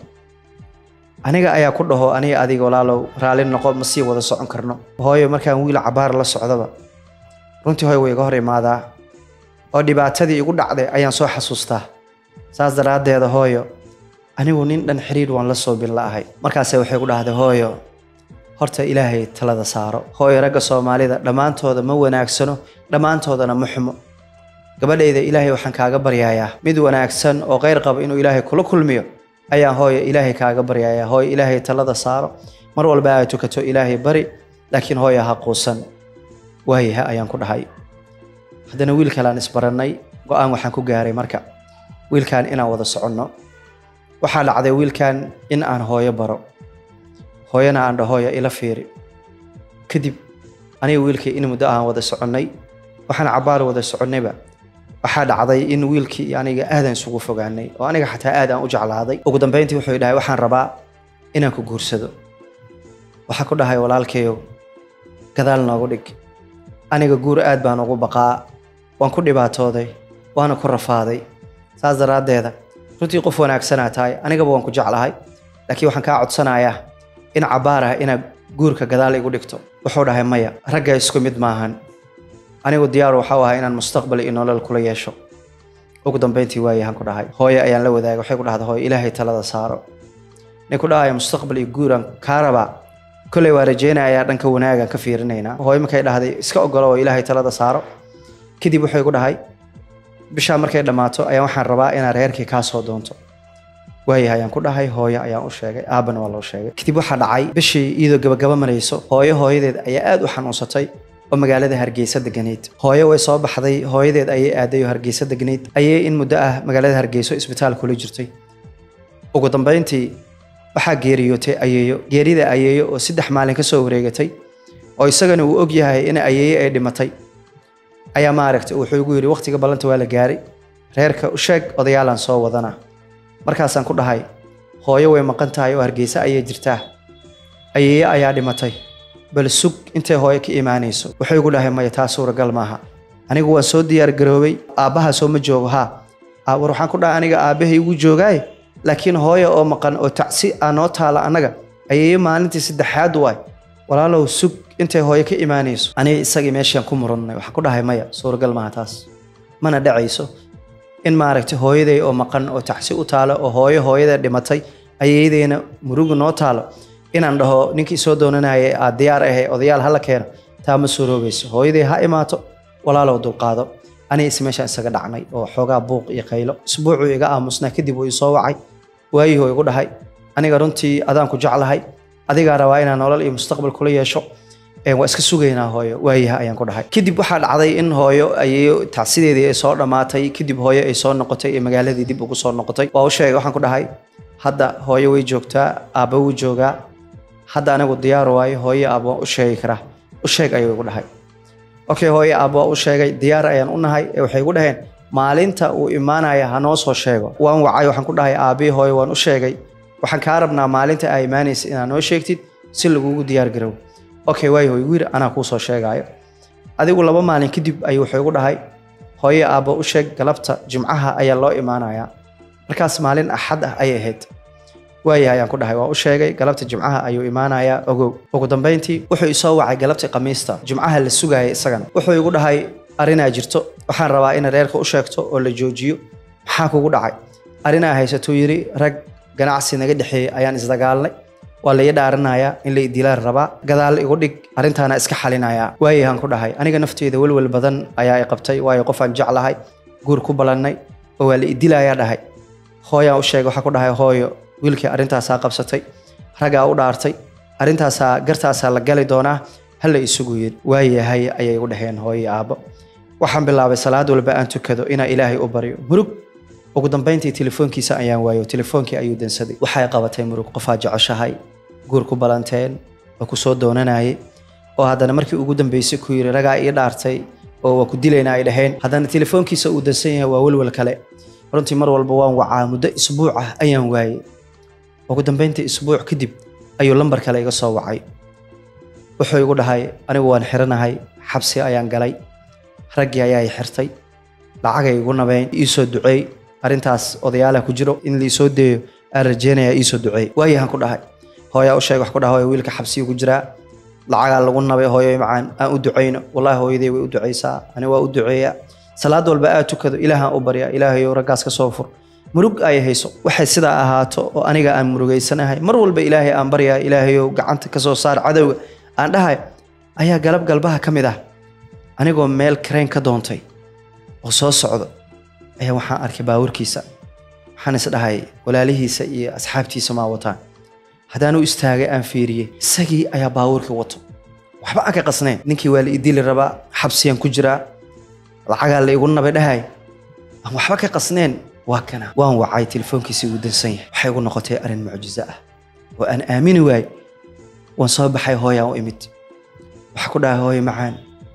aniga ayaa ku dhaho aniga adiga walaalow raalli noqo ma sii wada socon karno hooyo markaan wiil cabaar la socdaba runtii hooyo way iga hor imaadaa oo dhibaatadii igu dhacday ayaan soo xasuustaa saas daraaddeeda hooyo anigu nin dhan xiriir waan la soo bin la'ahay markaase waxay ku dhahday hooyo horta ilaahay talada saaro hooyo ragga soomaalida dhammaantooda ma wanaagsano dhammaantoodana ma xumo gabadhayda ilaahay waxaan kaaga baryayaa mid wanaagsan oo kheyr qaba inuu ilaahay kula kulmiyo ayaan hooyo ilaahay kaaga baryayaa hooyo ilaahay talada saaro mar walba aad tukato ilaahay bari laakiin hooyo ha quusan waayaha ayaan ku dhahay haddana wiil kaleaan isbarannay go-aan waxaan ku gaaray marka wiilkan inaan wada soconno waxaa dhacday wiilkan in aan hooyo baro hooyana aan dhahooyo ila fiiri kadib aniga wiilkii in muddo aan wada soconnay waxaan cabaar wada soconnayba waxaa dhacday in wiilkii iyo aniga aadaan isugu fogaanay oo aniga xataa aad aan u jeclaaday ugu dambayntii wuxuu dhahay waxaan rabaa inaan ku guursado waxaa ku dhahay walaalkayow gadaal noogu dhig aniga guur aad baan ugu baqaa waan ku dhibaatooday waana ku rafaaday saas daraaddeeda runtii qof wanaagsanaa tahay anigaba waan ku jeclahay laakiin waxaan kaa codsanayaa in cabaar ah inaad guurka gadaal igu dhigto wuxuu dhahay maya ragga isku mid maahan anigu diyaar waxau ahaa inaan mustaqbal iyo nolol kula yeesho ugu dambayntii waayahan ku dhahay hooye ayaan la wadaagay waxay ku dhahday hooye ilaahay talada saaro nin ku dhahaya mustaqbal iyo guuraan kaa rabaa kolley waa rajaynayaa dhanka wanaagaan ka fiirinaynaa hooye markay dhahday iska ogolo oo ilaahay talada saaro kadib wuxuu ku dhahay bishaa markay dhammaato ayaan waxaan rabaa inaad reerkii kaa soo doonto waayahay ayaan ku dhahay hooyo ayaan u sheegay aabbana waa loo sheegay kadib waxaa dhacay bishii iyadoo gabagaba marayso hooyo hooyadeed ayaa aad u xanuunsatay oo magaalada hargeysa deganayd hooyo way soo baxday hooyadeed ayay aaday oo hargeysa deganayd ayay in muddo ah magaalada hargeyso isbitaal kula jirtay ugu dambeyntii waxaa geeriyootay ayeeyo geerida ayeeyo oo saddex maalin ka soo wareegatay oo isagana uu og yahay in ayeeyo ay dhimatay ayaa maaragtay wuxuu igu yidhi waqtiga ballanta waa la gaaray reerka u sheeg odayaalaan soo wadana markaasaan ku dhahay hooyo way maqan tahay oo hargeysa ayay jirtaa ayeeyo ayaa dhimatay bal sug intay hooyo ka imaanayso wuxuu igu dhahay maya taa suuragal maaha anigu waan soo diyaar garoobay aabbaha soo ma joogo haa "Aa, war waxaan ku dhahay aniga aabbahay igu joogaaye laakiin hooyo oo maqan oo tacsi aa noo taala annaga ayeeyo maalintii saddexaad waay walaalow sug intay hooyo ka imaanayso aniga isagii meeshaan ku murannay waxaan ku dhahay maya suuragal maaha taas mana dhacayso in maaragtay hooyaday oo maqan oo tacsi u taalo oo hooyo hooyada dhimatay ayeydayna murugu noo taalo inaan dhaho ninkii soo doonanaya aad diyaar ahay odayaal hala keeno taa ma suuroobayso hooyaday ha imaato walaalow dulqaado aniga is meeshaan isaga dhacnay oo xoogaa buuq iyo qaylo isbuucuu iga aamusnaa kadib uu isoo wacay waayihuu igu dhahay aniga runtii adaan ku jeclahay adigaa rabaa inaan nolol iyo mustaqbal kula yeesho Ee, waa iska sugaynaa hooyo waayaha ayaan ku dhahay kadib waxaa dhacday in hooyo ayeeyo tacsideedii ay soo dhammaatay kadib hooyo ay soo noqotay ee magaaladii dib ugu soo noqotay waa u sheegay waxaan ku dhahay hadda hooyo way joogtaa aabba wuu joogaa hadda anigu diyaar waayo hooyo aabba waan u sheegi karaa u sheeg ayuu igu dhahay okay hooyo aabba waa u sheegay diyaar ayaan u nahay ee waxay igu dhaheen maalinta uu imaanaya ha noo soo sheego waan wacay waxaan ku dhahay aabbii hooyo waan u sheegay waxaan kaa rabnaa maalinta aa imaanaysa inaad noo sheegtid si lagugu diyaar garow okay waayo igu yidhi anaa kuu soo sheegaayo adigu laba maalin kadib ayuu wuxuu igu dhahay hooyo aabba u sheeg galabta jimcaha ayaa loo imaanayaa markaas maalin axad ah ayay ahayd waayahay ayaan ku dhahay waa u sheegay galabta jimcaha ayuu imaanayaa ogow ugu dambeyntii wuxuu isoo wacay galabta khamiista jimcaha la sugaayay isagana wuxuu igu dhahay arrinaa jirto waxaan rabaa in reerka u sheegto oo la joojiyo maxaa kugu dhacay arrinaa haysatuu yidhi rag ganacsi naga dhexeeyey ayaan isdagaalnay waa la ii dhaaranayaa in la idilaan rabaa gadaal igu dhig arrintaana iska xalinayaa waayahan ku dhahay aniga nafteeda welwel badan ayaa i qabtay waayo qofaan jeclahay guur ku balannay oo waa la idilayaa dhahay hooyaan u sheegay waxaa ku dhahay hooyo wiilkii arrintaasaa qabsatay raggaa u dhaartay arrintaasaa gartaasaa la gali doonaa hala isugu yidhi waayahay ayay igu dhaheen hooyo iyo aabbo waxaan bilaabay salaad walba aan tukado inaan ilaahay u baryo murug ugu dambeyntii telefoonkiisa ayaan waayo telefoonkii ayuu dansaday waxay qabatay murug qofaa jeceshahay guur ku balanteen oo ku soo doonanayay oo haddana markii ugu dambeysay ku yidhi ragaa ii dhaartay oo waa ku dilaynaa ay dhaheen haddana telefoonkiisa uu dansan yahay waa welwel kale runtii mar walba waan wacaa muddo isbuuc ah ayaan waayey ugu dambeyntii isbuuc kadib ayuu lambar kale iga soo wacay wuxuu igu dhahay anigu waan xiranahay xabsi ayaan galay raggii ayaa i xirtay lacagay igu nabeen iisoo duceey arrintaas odayaalaha ku jiro in liisoo deeyo aan rajeynaya iisoo duceey waayahan ku dhahay hooyaa u sheeg wax ku dhaha hooyo wiilka xabsiga ku jiraa lacagaa lagu nabay hooyo macaan aan u ducayno wallahi hooyaday way u ducaysaa ani waa u duceeyaa salaad walba aad tukado ilaahaan u baryaa ilaahayow raggaas ka soo fur murug ay hayso waxay sidaa ahaato oo aniga aan murugaysanahay mar walba ilaahay aan baryaa ilaahayow gacanta ka soo saar cadowga aan dhahay ayaa galab galbaha ka mid ah anigoo meel kareen ka doontay oo soo socdo ayaa waxaan arkay baawarkiisa waxaan isdhahay walaalihiisa iyo asxaabtiisa maa wataan haddaan u istaagay aan fiiriyey isagii ayaa baawarkii wato waxba aan ka qasnayn ninkii waa la idili rabaa xabsiyaan ku jiraa lacagaa la igu nabay dhahay aan waxba ka qasnayn waa kana waan wacay telefoonkiisii uu dansan yahay waxay igu noqotay arrin mucjiso ah oo aan aamini waayey waan soo baxay hooyaan u imid waxaa ku dhahay hooyo macaan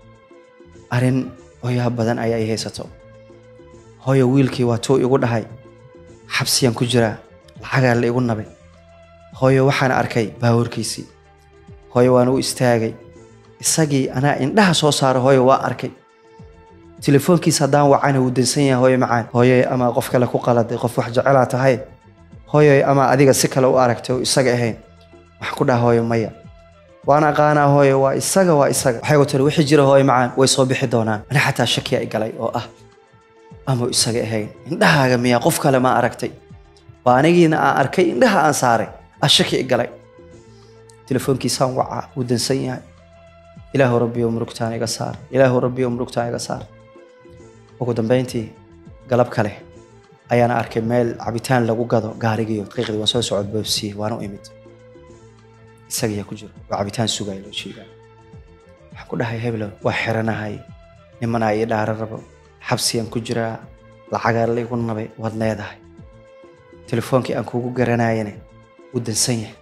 arrin hooyaha badan ayaa i haysato hooyo wiilkii waa tuu igu dhahay xabsiyaan ku jiraa lacagaa la igu nabay hooyo waxaan arkay baawarkiisii hooyo waan u istaagay isagii anaa indhaha soo saara hooyo waa arkay telefoonkiisa haddaan wacana wuu dansan yahay hooyo macaan hooyoy ama qof kale ku qaladay qof wax jecelaa tahay hooyoy ama adiga si kale u aragtay oo isaga ahayn waxaan ku dhaha hooyo maya waan aqaanaa hooyo waa isaga waa isaga waxay ku tiri wixii jira hooyo macaan way soo bixi doonaan ani xataa shakiya i galay oo ah ama isaga ahayn indhahaaga miyaa qof kale ma aragtay waa anigiina aan arkay indhaha aan saaray ah shaki i galay telefoonkiisaan wacaa wuu dansan yahay ilaahu rabbiyo murugtaan iga saar ilaahu rabbiyo murugtaan iga saar ugu dambeyntii galab kale ayaan arkay meel cabitaan lagu gado gaarigiyo daqiiqdii waan soo socod boobsiye waan u imid isagiyaa ku jiro waa cabitaan sugaya loo sheegaa waxaan ku dhahay heblow waa xiranahay nimanaa ii dhaara rabo xabsiyaan ku jiraa lacagaa laigu nabay waad leedahay telefoonkii aan kuugu garanayane wuu dansan yahay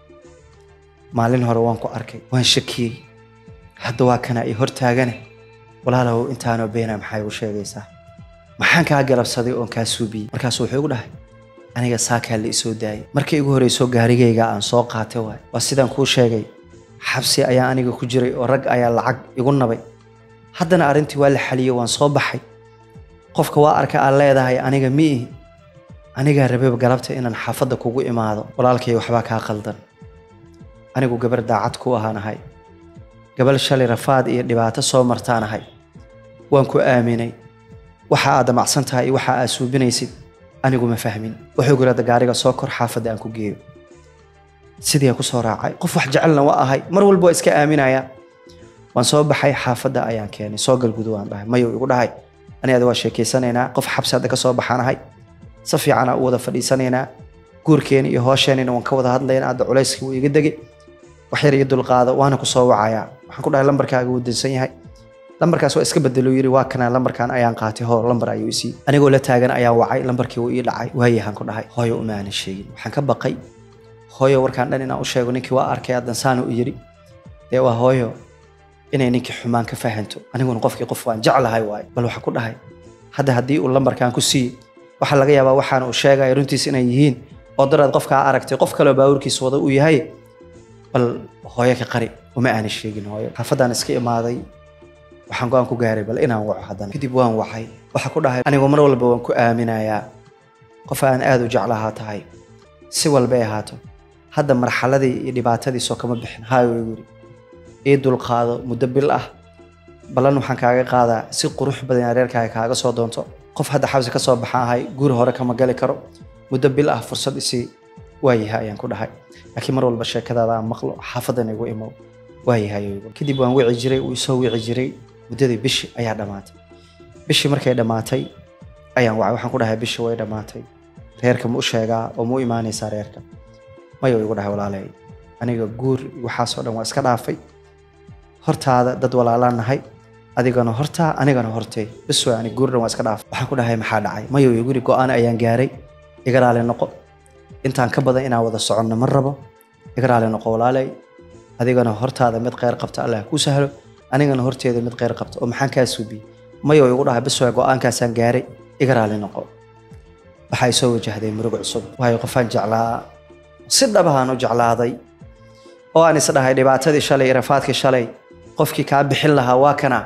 maalin hore waan ku arkay waan shakiyey hadda waa kana ii hortaagane walaalow intaanoo beena maxaa igu sheegaysaa maxaan kaa galabsaday oon kaa suubiyey markaasu wuxuu igu dhahay aniga saakaa la isoo daayay markii igu horreysoo gaarigayga aan soo qaatay waay waa sidaan kuu sheegay xabsi ayaa aniga ku jiray oo rag ayaa lacag igu nabay haddana arrintii waa la xaliyey waan soo baxay qofka waa arka aad leedahay aniga miihi anigaa rabeba galabta inaan xaafadda kugu imaado walaalkay waxbaa kaa qaldan anigu gabar daacad ku ahaanahay gabal shalay rafaad iyo dhibaato soo martaanahay waan ku aaminay waxa aad damacsan tahay iyo waxa aad suubinaysid anigu ma fahmin wuxuu gurada gaariga soo kor xaafadda aan ku geeyo sidii aan ku soo raacay qof wax jecelna waa ahay mar walba waa iska aaminaya waan soo baxay xaafadda ayaan keenay soo galgudu waan dhahay mayo igu dhahay ani ada waa sheekeysanaynaa qof xabsi hadda ka soo baxaanahay si fiicanaa u wada fadhiisanaynaa guurkeeni iyo hoosheenina waan ka wada hadlaynaa hadda culayskii wuu iga degay wax yar iyo dulqaado waana ku soo wacayaa waxaan ku dhahay lambarkaaga wuu dansan yahay lambarkaas waa iska bedelo yiri waa kana lambarkan ayaan qaatay hoo lambar ayuu isii anigoo la taagan ayaan wacay lambarkii wuu ii dhacay waayahaan ku dhahay hooyo uma aanan sheegin waxaan ka baqay hooyo warkaan dhan inaan u sheego ninkii waa arkay haddan saana u yiri dee waa hooyo inay ninkii xumaan ka fahanto aniguna qofkii qof waan jeclahay waaye bal waxaan ku dhahay hadda haddii uu lambarkan ku siiye waxaa laga yaabaa waxaana uu sheegaya runtiis inay yihiin oo daraad qofkaa aragtay qof kaleo baawurkiisa wada uu yahay bal hooyo ka qari uma aanan sheegin hooyo xaafaddaan iska imaaday waxaan go-aan ku gaaray bal inaan waco haddana kadib waan wacay waxaa ku dhahay anigu mar walba waan ku aaminayaa qof aan aad u jeclahaa tahay si walbay ahaato hadda marxaladii iyo dhibaatadiisoo kama bixin hayo igu yidhi ii dulqaado muddo bil ah ballan waxaan kaaga qaadaa si qurux badan areerkaaga kaaga soo doonto qof hadda xabsi ka soo baxaan ahay guri hore kama gali karo muddo bil ah fursad isii waayahay ayaan ku dhahay laakiin mar walba sheekadaada aan maqlo xaafadan igu imow waayahay kadib waan wici jiray uu isoo wici jiray muddadii bishi ayaa dhammaatay bishii markay dhammaatay ayaan wacay waxaan ku dhahay bishi way dhammaatay reerka ma u sheegaa oo ma u imaanaysaa reerka mayo igu dhahay walaalay aniga guur waxaasoo dhan waa iska dhaafay hortaada dad walaalaan nahay adigana hortaa anigana hortay bis way ani guur dhan waa iska dhaafay waxaan ku dhahay maxaa dhacay mayo igu yidhi go-aan ayaan gaaray iga raali noqo intaan ka badan inaan wada soconno ma rabo iga raali noqo walaalay adigana hortaada mid kheyr qabta allah kuu sahlo anigana horteeda mid kheyr qabta oo maxaan kaa suubiyey mayo igu dhahay bis way go-aankaasaan gaaray iga raali noqo waxaa soo wajahday murug cusub waayo qofaan jeclaa si dhabahaan u jeclaaday oo aan is dhahay dhibaatadii shalay iyo rafaadkii shalay qofkii kaa bixin lahaa waa kana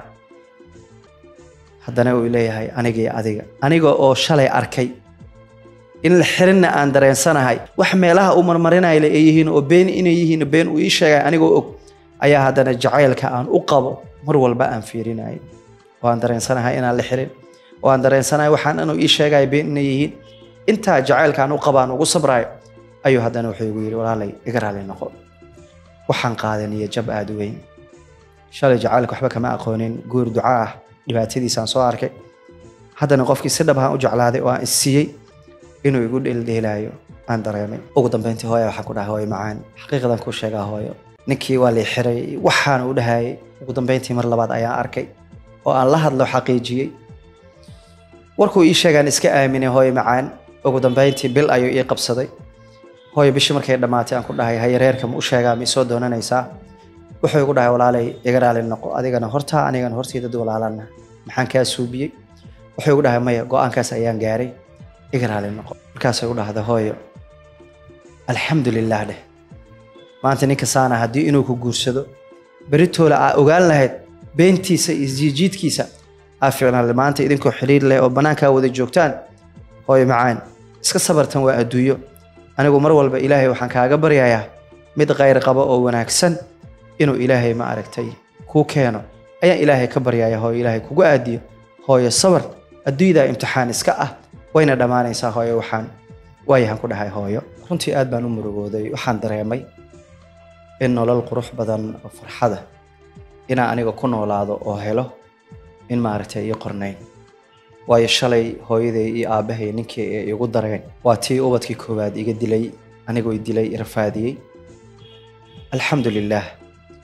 haddana uu leeyahay aniga iyo adiga aniga oo shalay arkay in la xirinna aan dareensanahay wax meelaha u marmarinayla ay yihiin oo been inay yihiin been uu ii sheegay anigoo og ayaa haddana jacaylka aan u qabo mar walba aan fiirinayay oo aan dareensanahay inaan la xirin oo aan dareensanahay waxaan inuu ii sheegaya been inay yihiin intaa jacaylka aan u qabo aan ugu sabrayo ayuu haddana wuxuu igu yidhi walaalay iga raali noqo waxaan qaadan iyo jab aada u weyn shalay jacaylka waxba kama aqoonin guur duca ah dhibaatadiisaan soo arkay haddana qofkii si dhabahaan u jeclaaday oo aan isiiyey inuu igu dheeldheelaayo aan dareemay ugu dambeyntii hooya waxaan ku dhahay hooyo macaan xaqiiqadan kuu sheegaa hooyo ninkii waa lii xiray waxaana u dhahayay ugu dambeyntii mar labaad ayaan arkay oo aan la hadlo xaqiijiyey warkuu ii sheegaan iska aaminay hooyo macaan ugu dambeyntii bil ayuu ii qabsaday hooyo bishii markay dhammaatay aan ku dhahay haye reerka ma u sheegaa ma isoo doonanaysaa wuxuu igu dhahay walaalay iga raali noqo adigana hortaa anigana hortii dad walaalana maxaan kaa suubiyey wuxuu igu dhahay maya go-aankaas ayaan gaaray iga raali noqo markaasay u dhahda hooyo alxamdu lilah dheh maanta ninka saana haddii inuu ku guursado beritoola aa ogaan lahayd beentiisa iyo jiijiidkiisa aa fiicnaan maanta idinkoo xiriir leh oo bannaankaa wada joogtaan hooyo macaan iska sabartan waa adduunyo anigu mar walba ilaahay waxaan kaaga baryayaa mid khayr qaba oo wanaagsan inuu ilaahay ma aragtay kuu keeno ayaan ilaahay ka baryaya hooyo ilaahay kugu aadiyo hooyo sabar adduunyadaa imtixaan iska ah wayna dhammaanaysaa hooyo waxaan waayahan ku dhahay hooyo runtii aad baan u murugooday waxaan dareemay in nolol qurux badan oo farxada inaan aniga ku noolaado oo helo in maaragtay ii qornayn waayo shalay hooyaday iyo aabbahay ninkii ay igu dareen waa tii ubadkii koowaad iga dilay anigoo i dilay rafaadiyey alxamdu lilaah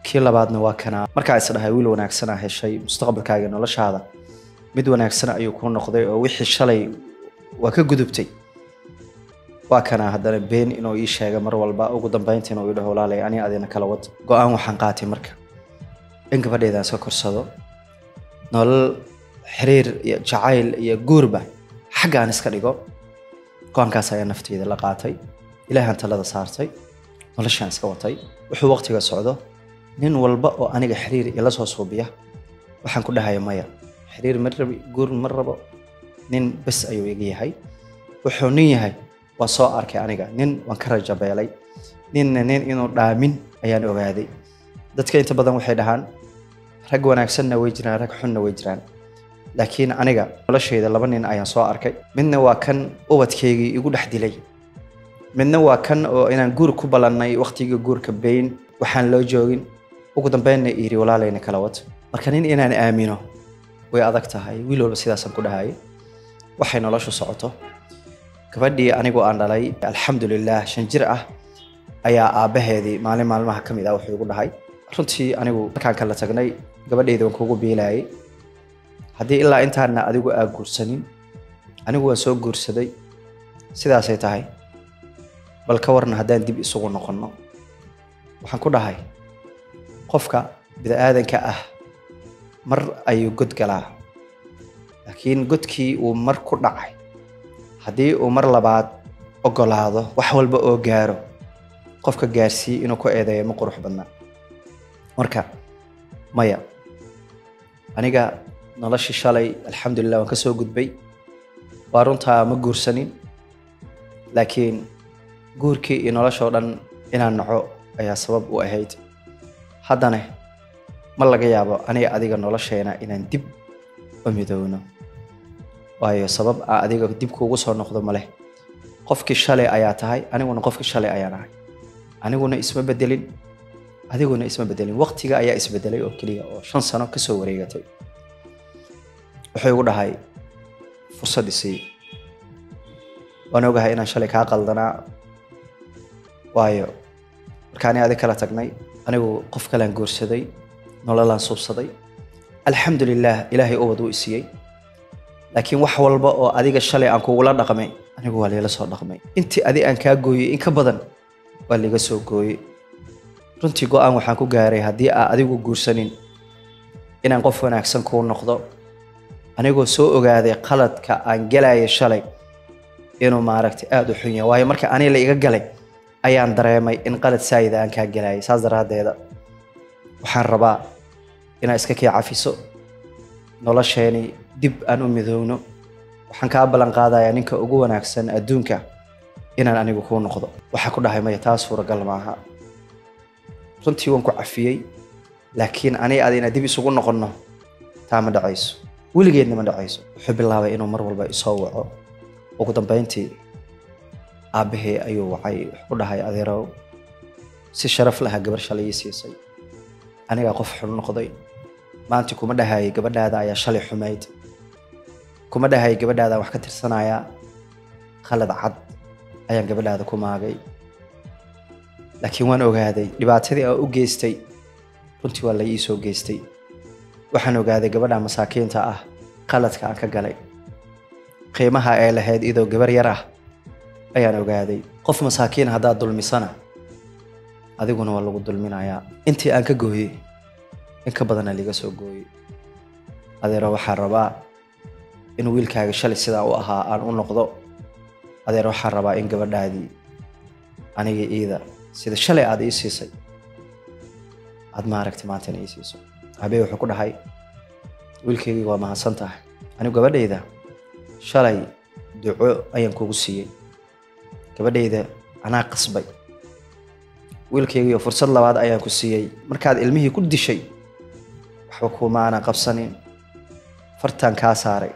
kii labaadna waa kanaa markaa isdhahay wiil wanaagsanaa heshay mustaqbalkaaga noloshaada mid wanaagsan ayuu kuu noqday oo wixii shalay waa ka gudubtay waa kanaa haddana been inuu ii sheega mar walba ugu dambeyntii inuu ii dhaho walaalay ani adina kala wad go-aan waxaan qaatay marka in gabadheedaan iska korsado nolol xiriir iyo jacayl iyo guurba xagga aan iska dhigo go-aankaas ayaa nafteyda la qaatay ilaahaan talada saartay noloshaan iska watay wuxuu waqtiga socdo nin walba oo aniga xiriir ila soo suubiya waxaan ku dhahaya maya xiriir ma rabi guur ma rabo nin bes ayuu iga yahay wuxuu nin yahay waa soo arkay aniga nin waan ka rajabeelay ninna nin inuu dhaamin ayaan ogaaday dadka inta badan waxay dhahaan rag wanaagsanna way jiraan rag xunna way jiraan laakiin aniga noloshayda laba nin ayaan soo arkay midna waa kan ubadkaygii igu dhex dilay midna waa kan oo inaan guur ku ballannay waqtigii guurka bayn waxaan loo joogin ugu dambeynna yidhi walaalayna kala wad marka nin inaan aamino way adag tahay wiil walba sidaasaan ku dhahayay waxay noloshu socoto gabadhii anigoo aan dhalay alxamdulilah shan jir ah ayaa aabbaheedii maalin maalmaha ka mid ah wuxuu igu dhahay runtii anigu markaan kala tagnay gabadhayda waan kugu biilayay haddii ilaa intaana adigu aa guursanin anigu waan soo guursaday sidaasay tahay bal ka warna haddaan dib isugu noqonno waxaan ku dhahay qofka bini-aadanka ah mar ayuu god galaa laakiin godkii uu mar ku dhacay haddii uu mar labaad ogolaado wax walba oo gaaro qofka gaarsiiye inuu ku eedeeyo ma qurux badna marka maya aniga noloshii shalay alxamdulilah waan ka soo gudbay waa runtaa ma guursanin laakiin guurkii iyo noloshoo dhan inaan naco ayaa sabab u ahayd haddana ma laga yaabo aniga adiga nolosheena inaan dib u midowno waayo sabab aa adiga dib kuugu soo noqdo ma leh qofkii shalay ayaa tahay aniguna qofkii shalay ayaan ahay aniguna isma bedelin adiguna isma bedelin waqtiga ayaa isbedelay oo keliya oo shan sano kasoo wareegatay wuxuu igu dhahay fursad isii waan ogahay inaan shalay kaa qaldanaa waayo markaani adig kala tagnay anigu qof kalaan guursaday nololaan suubsaday alxamdulilah ilaahay ubad wuu isiiyey laakiin wax walba oo adiga shalay aan kugula dhaqmay anigu waa liila soo dhaqmay intii adi aan kaa gooyey in ka badan waa liiga soo gooyey runtii go-aan waxaan ku gaaray haddii aa adigu guursanin inaan qof wanaagsan kuu noqdo anigoo soo ogaaday qaladka aan gelaya shalay inuu maaragtay aada u xun yahay waayo marka aniga la iga galay ayaan dareemay in qalad saayida aan kaa gelayay saas daraaddeeda waxaan rabaa inaad iska kii cafiso nolosheeni dib aan u midoowno waxaan kaa ballan qaadayaa ninka ugu wanaagsan adduunka inaan anigu kuu noqdo waxaa ku dhahay maya taa suuragal maaha runtii waan ku cafiyey laakiin aniga ada inaan dib isugu noqonno taa ma dhacayso weligeedna ma dhacayso wuxuu bilaabay inuu mar walba isoo waco ugu dambeyntii aabbahee ayuu wacay wuxuu ku dhahay adeerow si sharaf laha gabar shalay ii siisay anigaa qof xun noqday maanta kuma dhahayay gabadhaada ayaa shalay xumayd kuma dhahayay gabadhaada wax ka tirsanayaa khalad cad ayaan gabadhaada ku maagay laakiin waan ogaaday dhibaatadii aan u geystay runtii waa la ii soo geystay waxaan ogaaday gabadha masaakiinta ah qaladka aan ka galay qiimaha ay lahayd idoo gabar yar ah ayaan ogaaday qof masaakiin haddaad dulmisana adiguna waa lagu dulminayaa intii aan ka gooyey in ka badana liga soo gooyey adeero waxaan rabaa in wiilkaaga shalay sidaa u ahaa aan u noqdo adeer waxaan rabaa in gabadhaadii aniga iida sida shalay aad ii siisay aad maaragtay maantana ii siiso habee wuxuu ku dhahay wiilkaygii waa mahadsan tahay anigu gabadhayda shalay duco ayaan kugu siiyey gabadhayda anaa qasbay wiilkaygiiyo fursad labaad ayaan ku siiyey markaad ilmihii ku dishay waxba kumaana qabsanin fartaan kaa saaray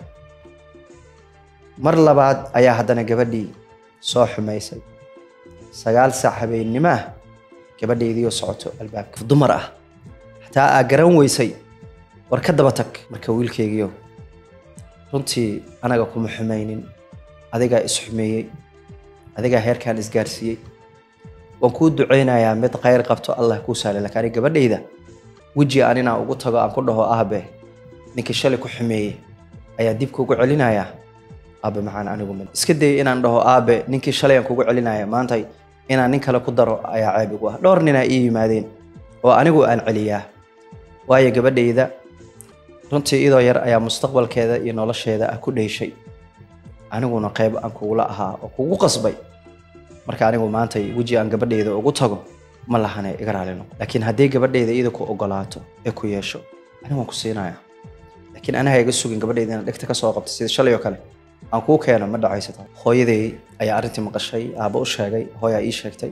mar labaad ayaa haddana gabadhii soo xumaysay sagaal saac habeennimo ah gabadhaydiioo socoto albaabka dumar ah xataa aa garan weysay war ka daba tag marka wiilkaygiio runtii anaga kuma xumaynin adigaa isxumeeyey adigaa heerkaan isgaarsiiyey waan kuu ducaynayaa mid khayr qabto allah kuu sahlay laakiin aniga gabadhayda weji aan inaan ugu tago aan ku dhaho aabe ninkii shalay ku xumeeyey ayaan dib kugu celinayaa aabe maxaan anigu mid iska dayay inaan dhaho aabe ninkii shalay aan kugu celinaya maanta inaan nin kale ku daro ayaa ceeb igu ah dhowr ninaa ii yimaadeen oo anigu aan celiyaa waayo gabadhayda runtii idoo yar ayaa mustaqbalkeeda iyo nolosheeda ah ku dheyshay aniguna qayb aan kugula ahaa oo kugu qasbay marka anigu maanta weji aan gabadhayda ugu tago ma lahane iga raali noqo laakiin haddii gabadhayda iyada ku ogolaato ee ku yeesho anigu waan ku siinaya laakiin anaha iga sugin gabadhayda inaan dhegta ka soo qabto sida shalay oo kale aan kuu keeno ma dhacayso taa hooyaday ayaa arrintii maqashay aabba u sheegay hooyaa ii sheegtay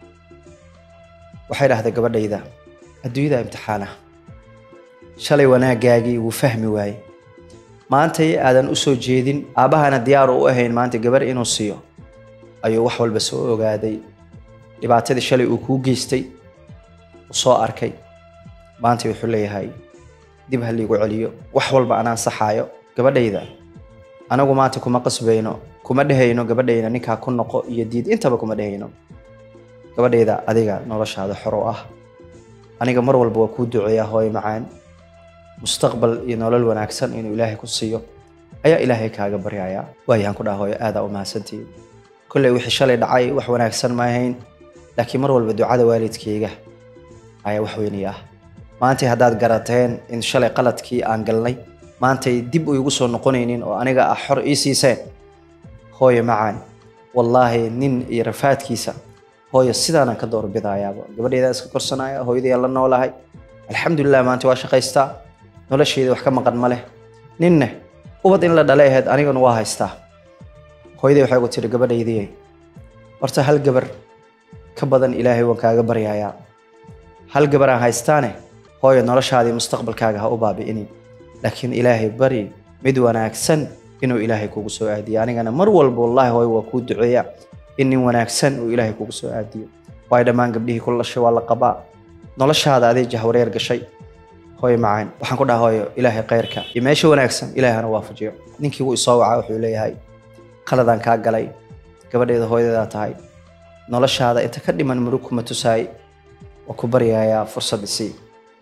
waxay dhahday gabadhayda adduunyada imtixaana shalay wanaagaagii wuu fahmi waaye maantay aadan u soo jeedin aabbahana diyaar u ahayn maanta gabar inuu siiyo ayuu wax walba soo ogaaday dhibaatadii shalay uu kuu geystay u soo arkay maanta wuxuu leeyahay dib ha liigu celiyo wax walba anaan saxaayo gabadhayda anagu maanta kuma qasbayno kuma dhehayno gabadhayda ninkaa ku noqo iyo diid intaba kuma dhehayno gabadhayda adiga noloshaada xor u ah aniga mar walba waa kuu duceeyaa hooyo macaan mustaqbal iyo nolol wanaagsan inuu ilaahay ku siiyo ayaa ilaahay kaaga baryayaa waayaan ku dhaha hooyo aadaa u mahadsantihiin kolley wixii shalay dhacay wax wanaagsan ma ahayn laakiin mar walba ducada waalidkayga ayaa wax weynay ah maantay haddaad garateen in shalay qaladkii aan galnay maantay dib u igu soo noqonaynin oo aniga ah xor ii siiseen hooyo macaan wallaahi nin iyo rafaadkiisa hooyo sidaanaan ka doorbidayaaba gabadheedaan iska korsanaya hooyadayaan la noolahay alxamdulilah maanta waa shaqaystaa noloshayda wax ka maqan ma leh ninne ubad in la dhalay ahayd anigana waa haystaa hooyaday waxay ugu tiri gabadhaydii horta hal gabar ka badan ilaahay waan kaaga baryayaa hal gabar aan haystaane hooyo noloshaadii mustaqbalkaaga ha u baabi'inin laakiin ilaahay bari mid wanaagsan inuu ilaahay kugu soo aadiyo anigana mar walba wallaahi hooyo waa kuu duceeya in nin wanaagsan uu ilaahay kugu soo aadiyo waayo dhammaan gabdhihii ku lashay waa la qabaa noloshaada adee jahwareer gashay hooyo macaan waxaan ku dhaha hooyo ilaahay khayrka iyo meesha wanaagsan ilaahay hana waafajiyo ninkii wuu isoo wacaa wuxuu leeyahay qaladaan kaa galay gabadheeda hooyadeedaa tahay noloshaada inta ka dhiman murug kuma tusaay waa ku baryayaa fursad isii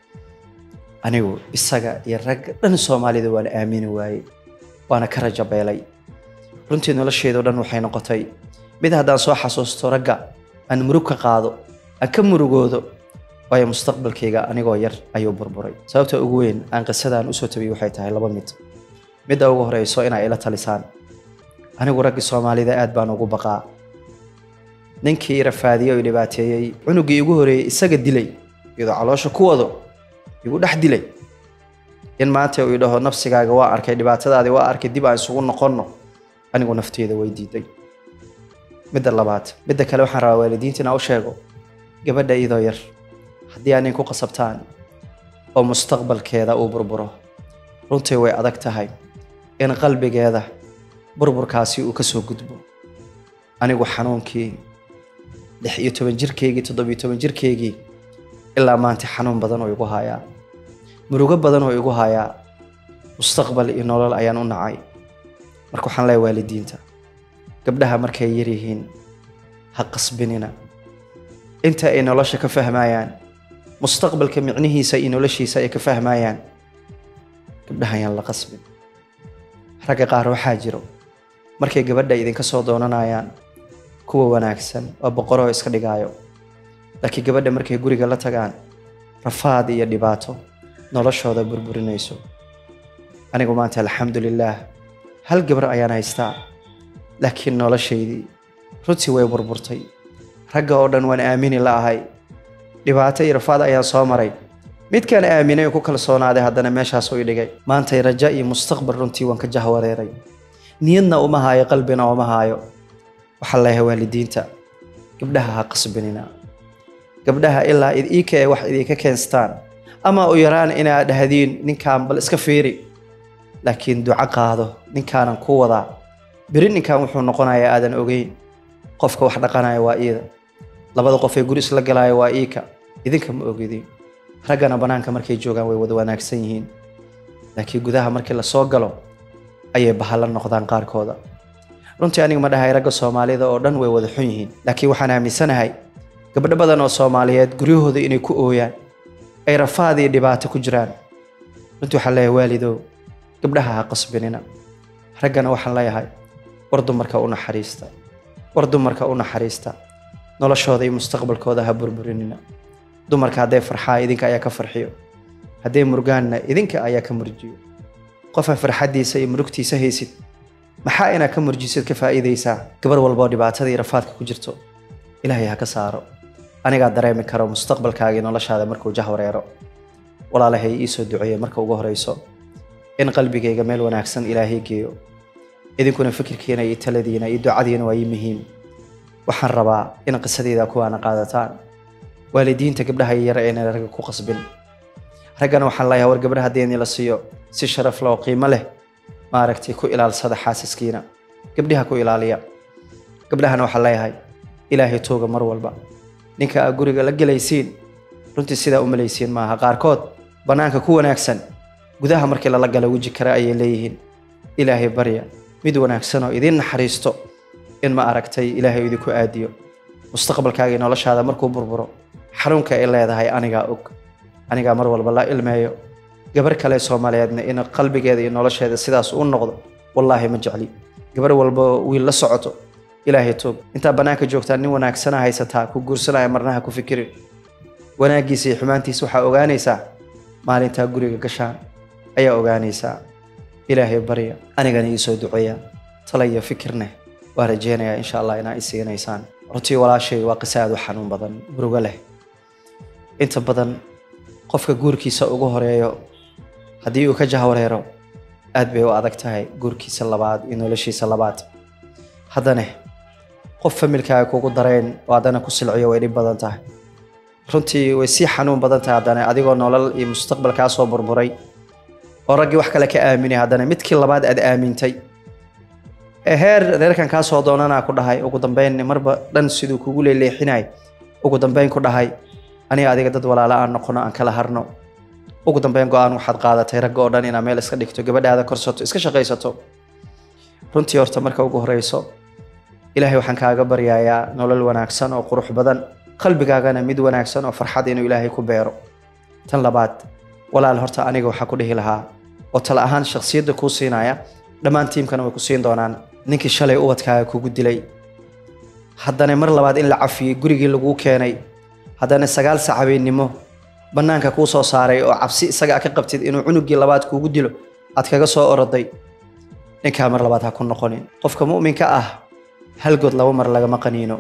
anigu isaga iyo ragga dhan soomaalida waana aamini waayey waana ka raja beelay runtii nolosheedao dhan waxay noqotay mid haddaan soo xasuusto ragga aan murug ka qaado aan ka murugoodo waayo mustaqbalkayga anigoo yar ayuu burburay sababta ugu weyn aan qisadaan usoo tabiyey waxay tahay laba mid midda ugu horeyso inaa ila talisaan anigu raggii soomaalida aad baan ugu baqaa ninkii rafaadiyey oo dhibaateeyey cunuggii igu horeeyey isaga dilay iyadoo caloosha ku wado igu dhex dilay in maanta uu idhaho nafsigaaga waa arkay dhibaatadaadii waa arkay dib aan isugu noqonno anigu nafteeda way diiday midda labaad midda kale waxaan rabaa waalidiinta inaa u sheego gabadha iyadoo yar haddii aa nin ku qasabtaan oo mustaqbalkeeda uu burburo runtii way adag tahay in qalbigeeda burburkaasi uu ka soo gudbo anigu xanuunkii lix iyo toban jirkeygii toddobiyo toban jirkeygii ilaa maanta xanuun badan oo igu hayaa murugo badan oo igu hayaa mustaqbal iyo nolol ayaan u nacay marka waxaan leeyahay waalidiinta gabdhaha markay yar yihiin ha qasbinina inta ay nolosha ka fahmayaan mustaqbalka micnihiisa iyo noloshiisa ay ka fahmayaan gabdhaha ayaan la qasbin ragga qaar waxaa jiro markay gabadha idinka soo doonanayaan kuwa wanaagsan oo boqoroo iska dhigaayo laakiin gabadha markay guriga la tagaan rafaad iyo dhibaato noloshooda burburinayso anigu maanta alxamdulilaah hal gabar ayaan haystaa laakiin noloshaydii runtii way burburtay ragga oo dhan waan aamini la ahay dhibaato iyo rafaad ayaan soo maray midkaan aaminay oo ku kalsoonaaday haddana meeshaas u dhigay maantay raja iyo mustaqbal runtii waan ka jahwareeray niyadna uma haayo qalbina uma haayo waxaa leeyahay waalidiinta gabdhaha ha qasbinina gabdhaha ilaa iika ay wax idinka keenstaan ama u yaraan inaad dhahdiin ninkaan bal iska fiiri laakiin duco qaado ninkaanan ku wadaa beri ninkan wuxuu noqonayaa aadan ogeyn qofka wax dhaqanaya waa iida labada qof ee guri isla galaya waa iika idinka ma ogidin raggana bannaanka markay joogaan way wada wanaagsan yihiin laakiin gudaha markii lasoo galo ayay bahalla noqdaan qaarkooda runtii aniga ma dhahay ragga soomaalida oo dhan way wada xun yihiin laakiin waxaan aaminsanahay gabdho badan oo soomaaliyeed guryahooda inay ku ooyaan ay rafaad iyo dhibaato ku jiraan runtii waxaan leeyahay waalidow gabdhaha ha qasbinina raggana waxaan leeyahay war dumarka u naxariista war dumarka u naxariista noloshooda iyo mustaqbalkooda ha burburinina dumarka hadday farxaa idinka ayaa ka farxiyo hadday murgaanna idinka ayaa ka murjiyo qofa farxaddiisa iyo murugtiisa haysid maxaa inaad ka murjisid ka faa'iidaysaa gabar walboo dhibaatada iyo rafaadka ku jirto ilaahay ha ka saaro anigaa dareemi karo mustaqbalkaaga iyo noloshaada markuu jahwareero walaalahay ii soo duceeye marka ugu horeyso in qalbigayga meel wanaagsan ilaahay geeyo idinkuna fikirkiina iyo taladiina iyo ducadiina waa ii muhiim waxaan rabaa in qisadeyda kuwaana qaadataan waalidiinta gabdhaha yar eena ragga ku qasbin raggana waxaan leeyahay war gabdhaha haddii la siiyo si sharaf leh oo qiimo leh maaragtay ku ilaalsada xaasaskiina gabdhaha ku ilaaliya gabdhahana waxaan leeyahay ilaahay tooga mar walba ninka aa guriga la gelaysiin runtii sidaa u malaysiin maaha qaarkood bannaanka ku wanaagsan gudaha markii lala gala weji kale ayay leeyihiin ilaahay barya mid wanaagsan oo idiin naxariisto in ma aragtay ilaahay idinku aadiyo mustaqbalkaaga iyo noloshaada markuu burburo xanuunka ay leedahay anigaa og anigaa mar walba la ilmeeyo gabar kale soomaaliyeedna in qalbigeeda iyo nolosheeda sidaas u noqdo wallaahi ma jecli gabar walba wiil la socoto ilaahay toog intaa bannaanka joogtaa nin wanaagsana haysataa ku guursanaya marnaha ku fikirin wanaaggiisa iyo xumaantiisa waxaa ogaanaysaa maalintaa guriga gashaan ayaa ogaanaysaa ilaahay barya anigana ii soo duceeya tala iyo fikirneh waa rajeynayaa insha allah inaa i siinaysaan runtii walaashay waa qiso aad u xanuun badan murugo leh inta badan qofka guurkiisa ugu horeeyo haddii uu ka jahwareero aad bay u adag tahay guurkiisa labaad iyo noloshiisa labaad haddana qof familkaaga kugu dareen oo haddana ku silciyo way dhib badan tahay runtii way sii xanuun badan tahay haddana adigoo nolol iyo mustaqbal kaa soo burburay oo raggii wax kale ka aaminay haddana midkii labaad aad aamintay ee heer reerkan kaa soo doonanaa ku dhahay ugu dambeyn marba dhan siduu kugu leeleexinay ugu dambeyn ku dhahay aniga adiga dad walaala aan noqono aan kala harno ugu dambeyn go-aan waxaad qaadatay ragga oo dhan inaad meel iska dhigto gabadhaada korsato iska shaqaysato runtii horta marka ugu horeyso ilaahay waxaan kaaga baryayaa nolol wanaagsan oo qurux badan qalbigaagana mid wanaagsan oo farxad inuu ilaahay ku beero tan labaad walaal horta aniga waxaa ku dhihi lahaa oo tala ahaan shakhsiyadda kuu siinaya dhammaan tiimkana way ku siin doonaan ninkii shalay ubadkaaga kugu dilay haddana mar labaad in la cafiyey gurigii laguu keenay haddana sagaal sac habeennimo bannaanka kuu soo saaray oo cabsi isaga ka qabtid inuu cunugii labaad kuugu dilo aad kaga soo oroday ninkaa mar labaad ha ku noqonin qofka mu'minka ah hal good laba mar lagama qaniino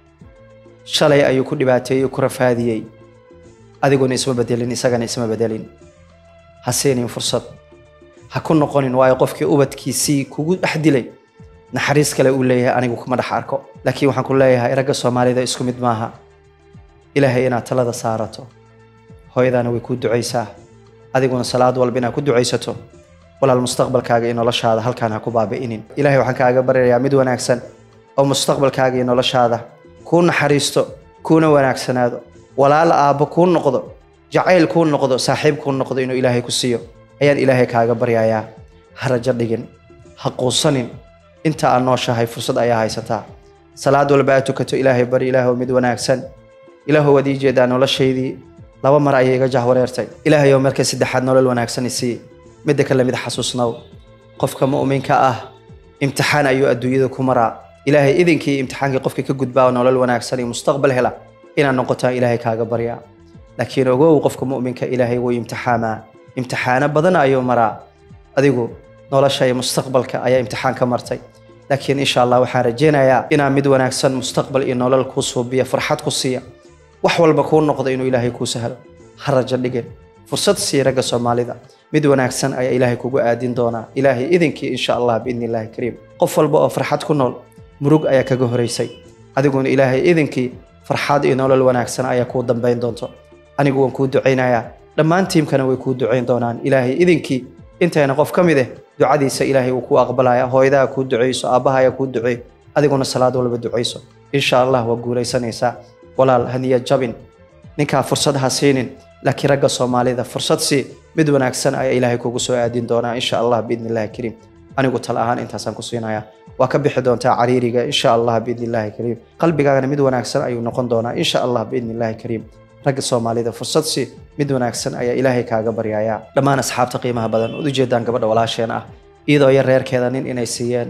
shalay ayuu ku dhibaateeyey ku rafaadiyey adiguna isma bedelin isagana isma bedelin ha siinin fursad ha ku noqonin waayo qofkii ubadkiisii kugu dhex dilay naxariis kale uu leeyahay anigu kuma dhex arko laakiin waxaan ku leeyahay ragga soomaalida isku mid maaha ilaahay inaad talada saarato hooyadaana way kuu ducaysaa adiguna salaad walba inaad ku ducaysato walaal mustaqbalkaaga iyo noloshaada halkaan ha ku baabi'inin ilaahay waxaan kaaga baryayaa mid wanaagsan oo mustaqbalkaaga iyo noloshaada kuu naxariisto kuuna wanaagsanaado walaala aabbo kuu noqdo jacayl kuu noqdo saaxiib kuu noqdo inuu ilaahay ku siiyo ayaan ilaahay kaaga baryayaa ha rajo dhigin ha quusanin inta aad nooshahay fursad ayaa haysataa salaad walba aad tukato ilaahay bari ilaahow mid wanaagsan ilaahow waad ii jeedaa noloshaydii laba mar ayay iga jahwareertay ilaahayow marka saddexaad nolol wanaagsan isii midda kale mid xasuusnow qofka mu'minka ah imtixaan ayuu adduunyada ku maraa ilaahay idinkii imtixaankii qofka ka gudbaa oo nolol wanaagsan iyo mustaqbal hela inaad noqotaan ilaahay kaaga baryaa laakiin ogow qofka mu'minka ilaahay wuu imtixaamaa imtixaano badan ayuu maraa adigu nolosha iyo mustaqbalka ayaa imtixaan ka martay laakiin insha allah waxaan rajeynayaa inaa mid wanaagsan mustaqbal iyo nolol kuu suubiya farxad ku siiya wax walba kuu noqdo inuu ilaahay kuu sahlo ha rajo dhigin fursad sii ragga soomaalida mid wanaagsan ayaa ilaahay kugu aadin doonaa ilaahay idinkii insha allah biidni illaahi kariim qof walba oo farxad ku nool murug ayaa kaga horeysay adiguna ilaahay idinkii farxad iyo nolol wanaagsan ayaa kuu dambayn doonto anigu waan kuu ducaynayaa dhammaan tiimkana way kuu ducayn doonaan ilaahay idinkii intayna qof ka mid eh ducadiisa ilaahay uu kuu aqbalaya hooyadaha kuu duceyso aabbaha ayaa kuu duceey adiguna salaad walba ducayso insha allah waa guulaysanaysaa walaal haniya jabin ninkaa fursad ha siinin laakiin ragga soomaalida fursad sii mid wanaagsan ayaa ilaahay kugu soo aadin doonaa insha allah biidni illahi kariim anigu tal ahaan intaasaan ku siinaya waa ka bixi doontaa cariiriga insha allah biidni illaahi kariim qalbigaagana mid wanaagsan ayuu noqon doonaa insha allah biidni illaahi kariim ragga soomaalida fursad si mid wanaagsan ayaa ilaahay kaaga baryayaa dhammaan asxaabta qiimaha badan ud ujeedaan gabadha walaasheen ah iyadoo yar reerkeeda nin inay siiyeen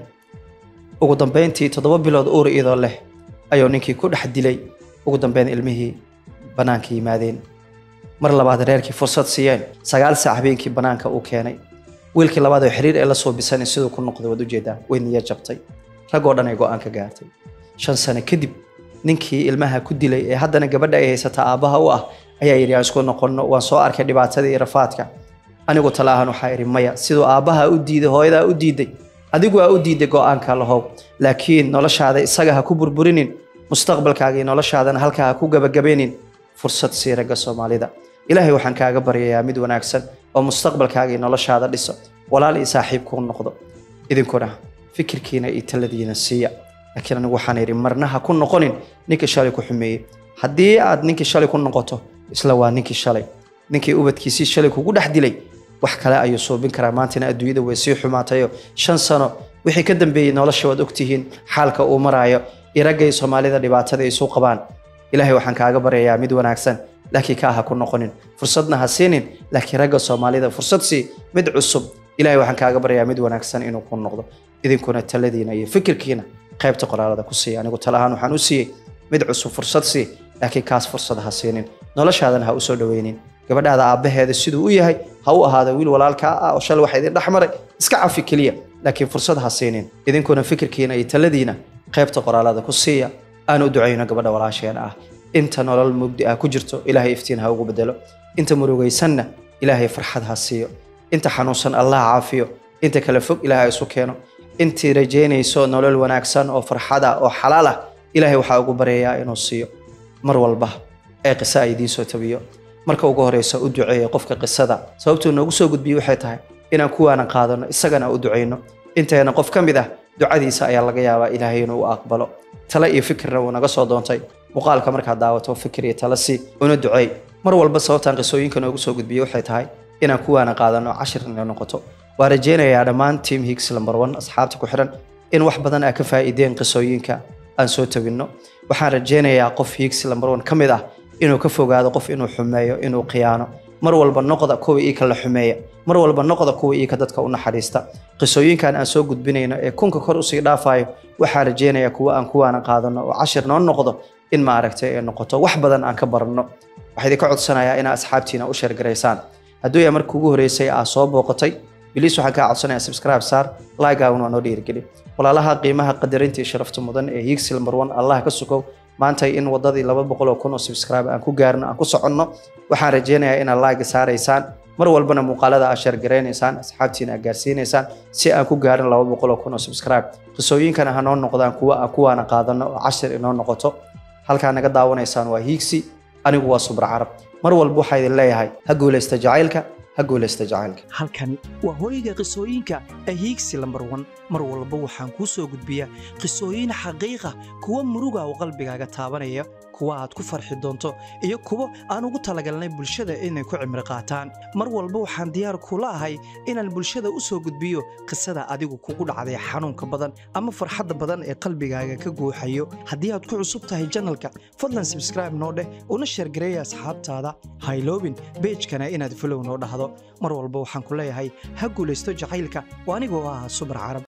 ugu dambeyntii toddoba bilood uur iyadoo leh ayuu ninkii ku dhex dilay ugu dambeyn ilmihii bannaanka yimaadeen mar labaad reerkii fursad siiyeen sagaal saac habeenkii bannaanka uu keenay wiilkii labaad oo xiriir ee la soo bisanay siduu ku noqday waad ujeedaan way niya jabtay raggoo dhan ay go-aan ka gaartay shan sano kadib ninkii ilmaha ku dilay ee haddana gabadha ay haysata aabbaha u ah ayaa yidhi aan isku noqonno waan soo arkay dhibaatada iyo rafaadka anigu tala ahaan waxaa idhi maya siduu aabbaha u diiday hooyadaa u diiday adigu aa u diiday go-aanka lahow laakiin noloshaada isaga ha ku burburinin mustaqbalkaaga iyo noloshaadana halkaa ha ku gabagabaynin fursad sii ragga soomaalida ilaahay waxaan kaaga baryayaa mid wanaagsan oo mustaqbalkaaga iyo noloshaada dhiso walaal iyo saaxiib kuu noqdo idinkuna fikirkiina iyo taladiina siiya laakiin anigu waxaan idhi marna ha ku noqonin ninkii shalay ku xumeeyey haddii aad ninkii shalay ku noqoto isla waa ninkii shalay ninkii ubadkiisii shalay kugu dhex dilay wax kale ayuu suubin karaa maantana adduunyada way sii xumaatayo shan sano wixii ka dambeeyey nolosha waad ogtihiin xaalka uu maraayo iyo raggay soomaalida dhibaatada isu qabaan ilaahay waxaan kaaga baryayaa mid wanaagsan laakiin kaa ha ku noqonin fursadna ha siinin laakiin ragga soomaalida fursad sii mid cusub ilaahay waxaan kaaga baryayaa mid wanaagsan inuu ku noqdo idinkuna taladiina iyo fikirkiina qaybta qoraalada ku siiya anigu tala ahaan waxaan u siiyey mid cusub fursad sii laakiin kaas fursad ha siinin noloshaadana ha u soo dhoweynin gabadhaada aabbaheeda siduu u yahay ha u ahaado wiil walaalkaa ah oo shalay waxa idin dhex maray iska cafi keliya laakiin fursad ha siinin idinkuna fikirkiina iyo taladiina qaybta qoraalada ku siiya aan u ducayno gabadha walaasheen ah inta nolol mugdi ah ku jirto ilaahay iftiin ha ugu bedelo inta murugaysanna ilaahay farxad ha siiyo inta xanuunsan allah caafiyo inta kale fog ilaahay isu keeno intii rajaynayso nolol wanaagsan oo farxad ah oo xalaal ah ilaahay waxaa ugu baryayaa inuu siiyo mar walba ee qisa ay idiin soo tabiyo marka ugu horeysa u duceeya qofka qisada sababtuu noogu soo gudbiyey waxay tahay inaan kuwaana qaadano isagana u ducayno inteena qof ka mid ah ducadiisa ayaa laga yaabaa ilaahay inuu u aqbalo tale iyo fikirna wuu naga soo doontay muuqaalka markaad daawato fikir iyo tale si una duceey mar walba sababtaan qisooyinka noogu soo gudbiyey waxay tahay inaan kuwaana qaadano cashir inay noqoto waa rajaynayaa dhammaan team higgs number one asxaabta ku xiran in wax badan aa ka faa'iideen qisooyinka aan soo tabinno waxaan rajaynayaa qof higgs number one ka mid ah inuu ka fogaado qof inuu xumeeyo inuu khiyaano mar walba noqda kuwa iika la xumeeya mar walba noqda kuwa iika dadka u naxariista qisooyinkan aan soo gudbinayno ee kunka kor usii dhaafayo waxaan rajaynayaa kuwa aan kuwaana qaadano oo cashir noo noqdo in maaragtay ay noqoto wax badan aan ka baranno waxaa idinka codsanayaa inaa asxaabtiina u sheergaraysaan hadduu yaa markii ugu horeysay aa soo booqatay biliis waxaan kaa codsanayaa subscribe saar laagaawun waa noo dhiirigeli walaalaha qiimaha qadarinta iyo sharafta mudan ee higsil marwan allah ka sukow maanta in wadadii laba boqol oo kun oo subscribe aan ku gaarno aan ku soconno waxaan rajaynayaa inaad laagi saaraysaan mar walbana muuqaalada aad sheergaraynaysaan asxaabtiina aad gaarsiinaysaan si aan ku gaarin laba boqol oo kun oo subscribe qisooyinkana ha noo noqdaan kuwa aan kuwaana qaadano oo cashir inoo noqoto halkaa naga daawanaysaan waa hiigsi anigu waa subra carab mar walba waxaa idin leeyahay ha guulaysta jacaylka ha guulaysta jacaylka halkan waa hooyga qisooyinka ahiigsi lambar wan mar walba waxaan kuu soo gudbiyaa qisooyin xaqiiqa kuwa muruga oo qalbigaaga taabanaya kuwa aad ku farxi doonto iyo kuwo aan ugu talagalnay bulshada inay ku cimri qaataan mar walba waxaan diyaar kula ahay inaan bulshada u soo gudbiyo qisada adigu kugu dhacday xanuunka badan ama farxadda badan ee qalbigaaga ka guuxayo haddii aad ku cusub tahay janalka fadlan subscribe noo dheh una sheergareeya asxaabtaada hayloobin beejkana inaad fulow noo dhahdo mar walba waxaan ku leeyahay ha guulaysto jacaylka oo anigoo ah subar carab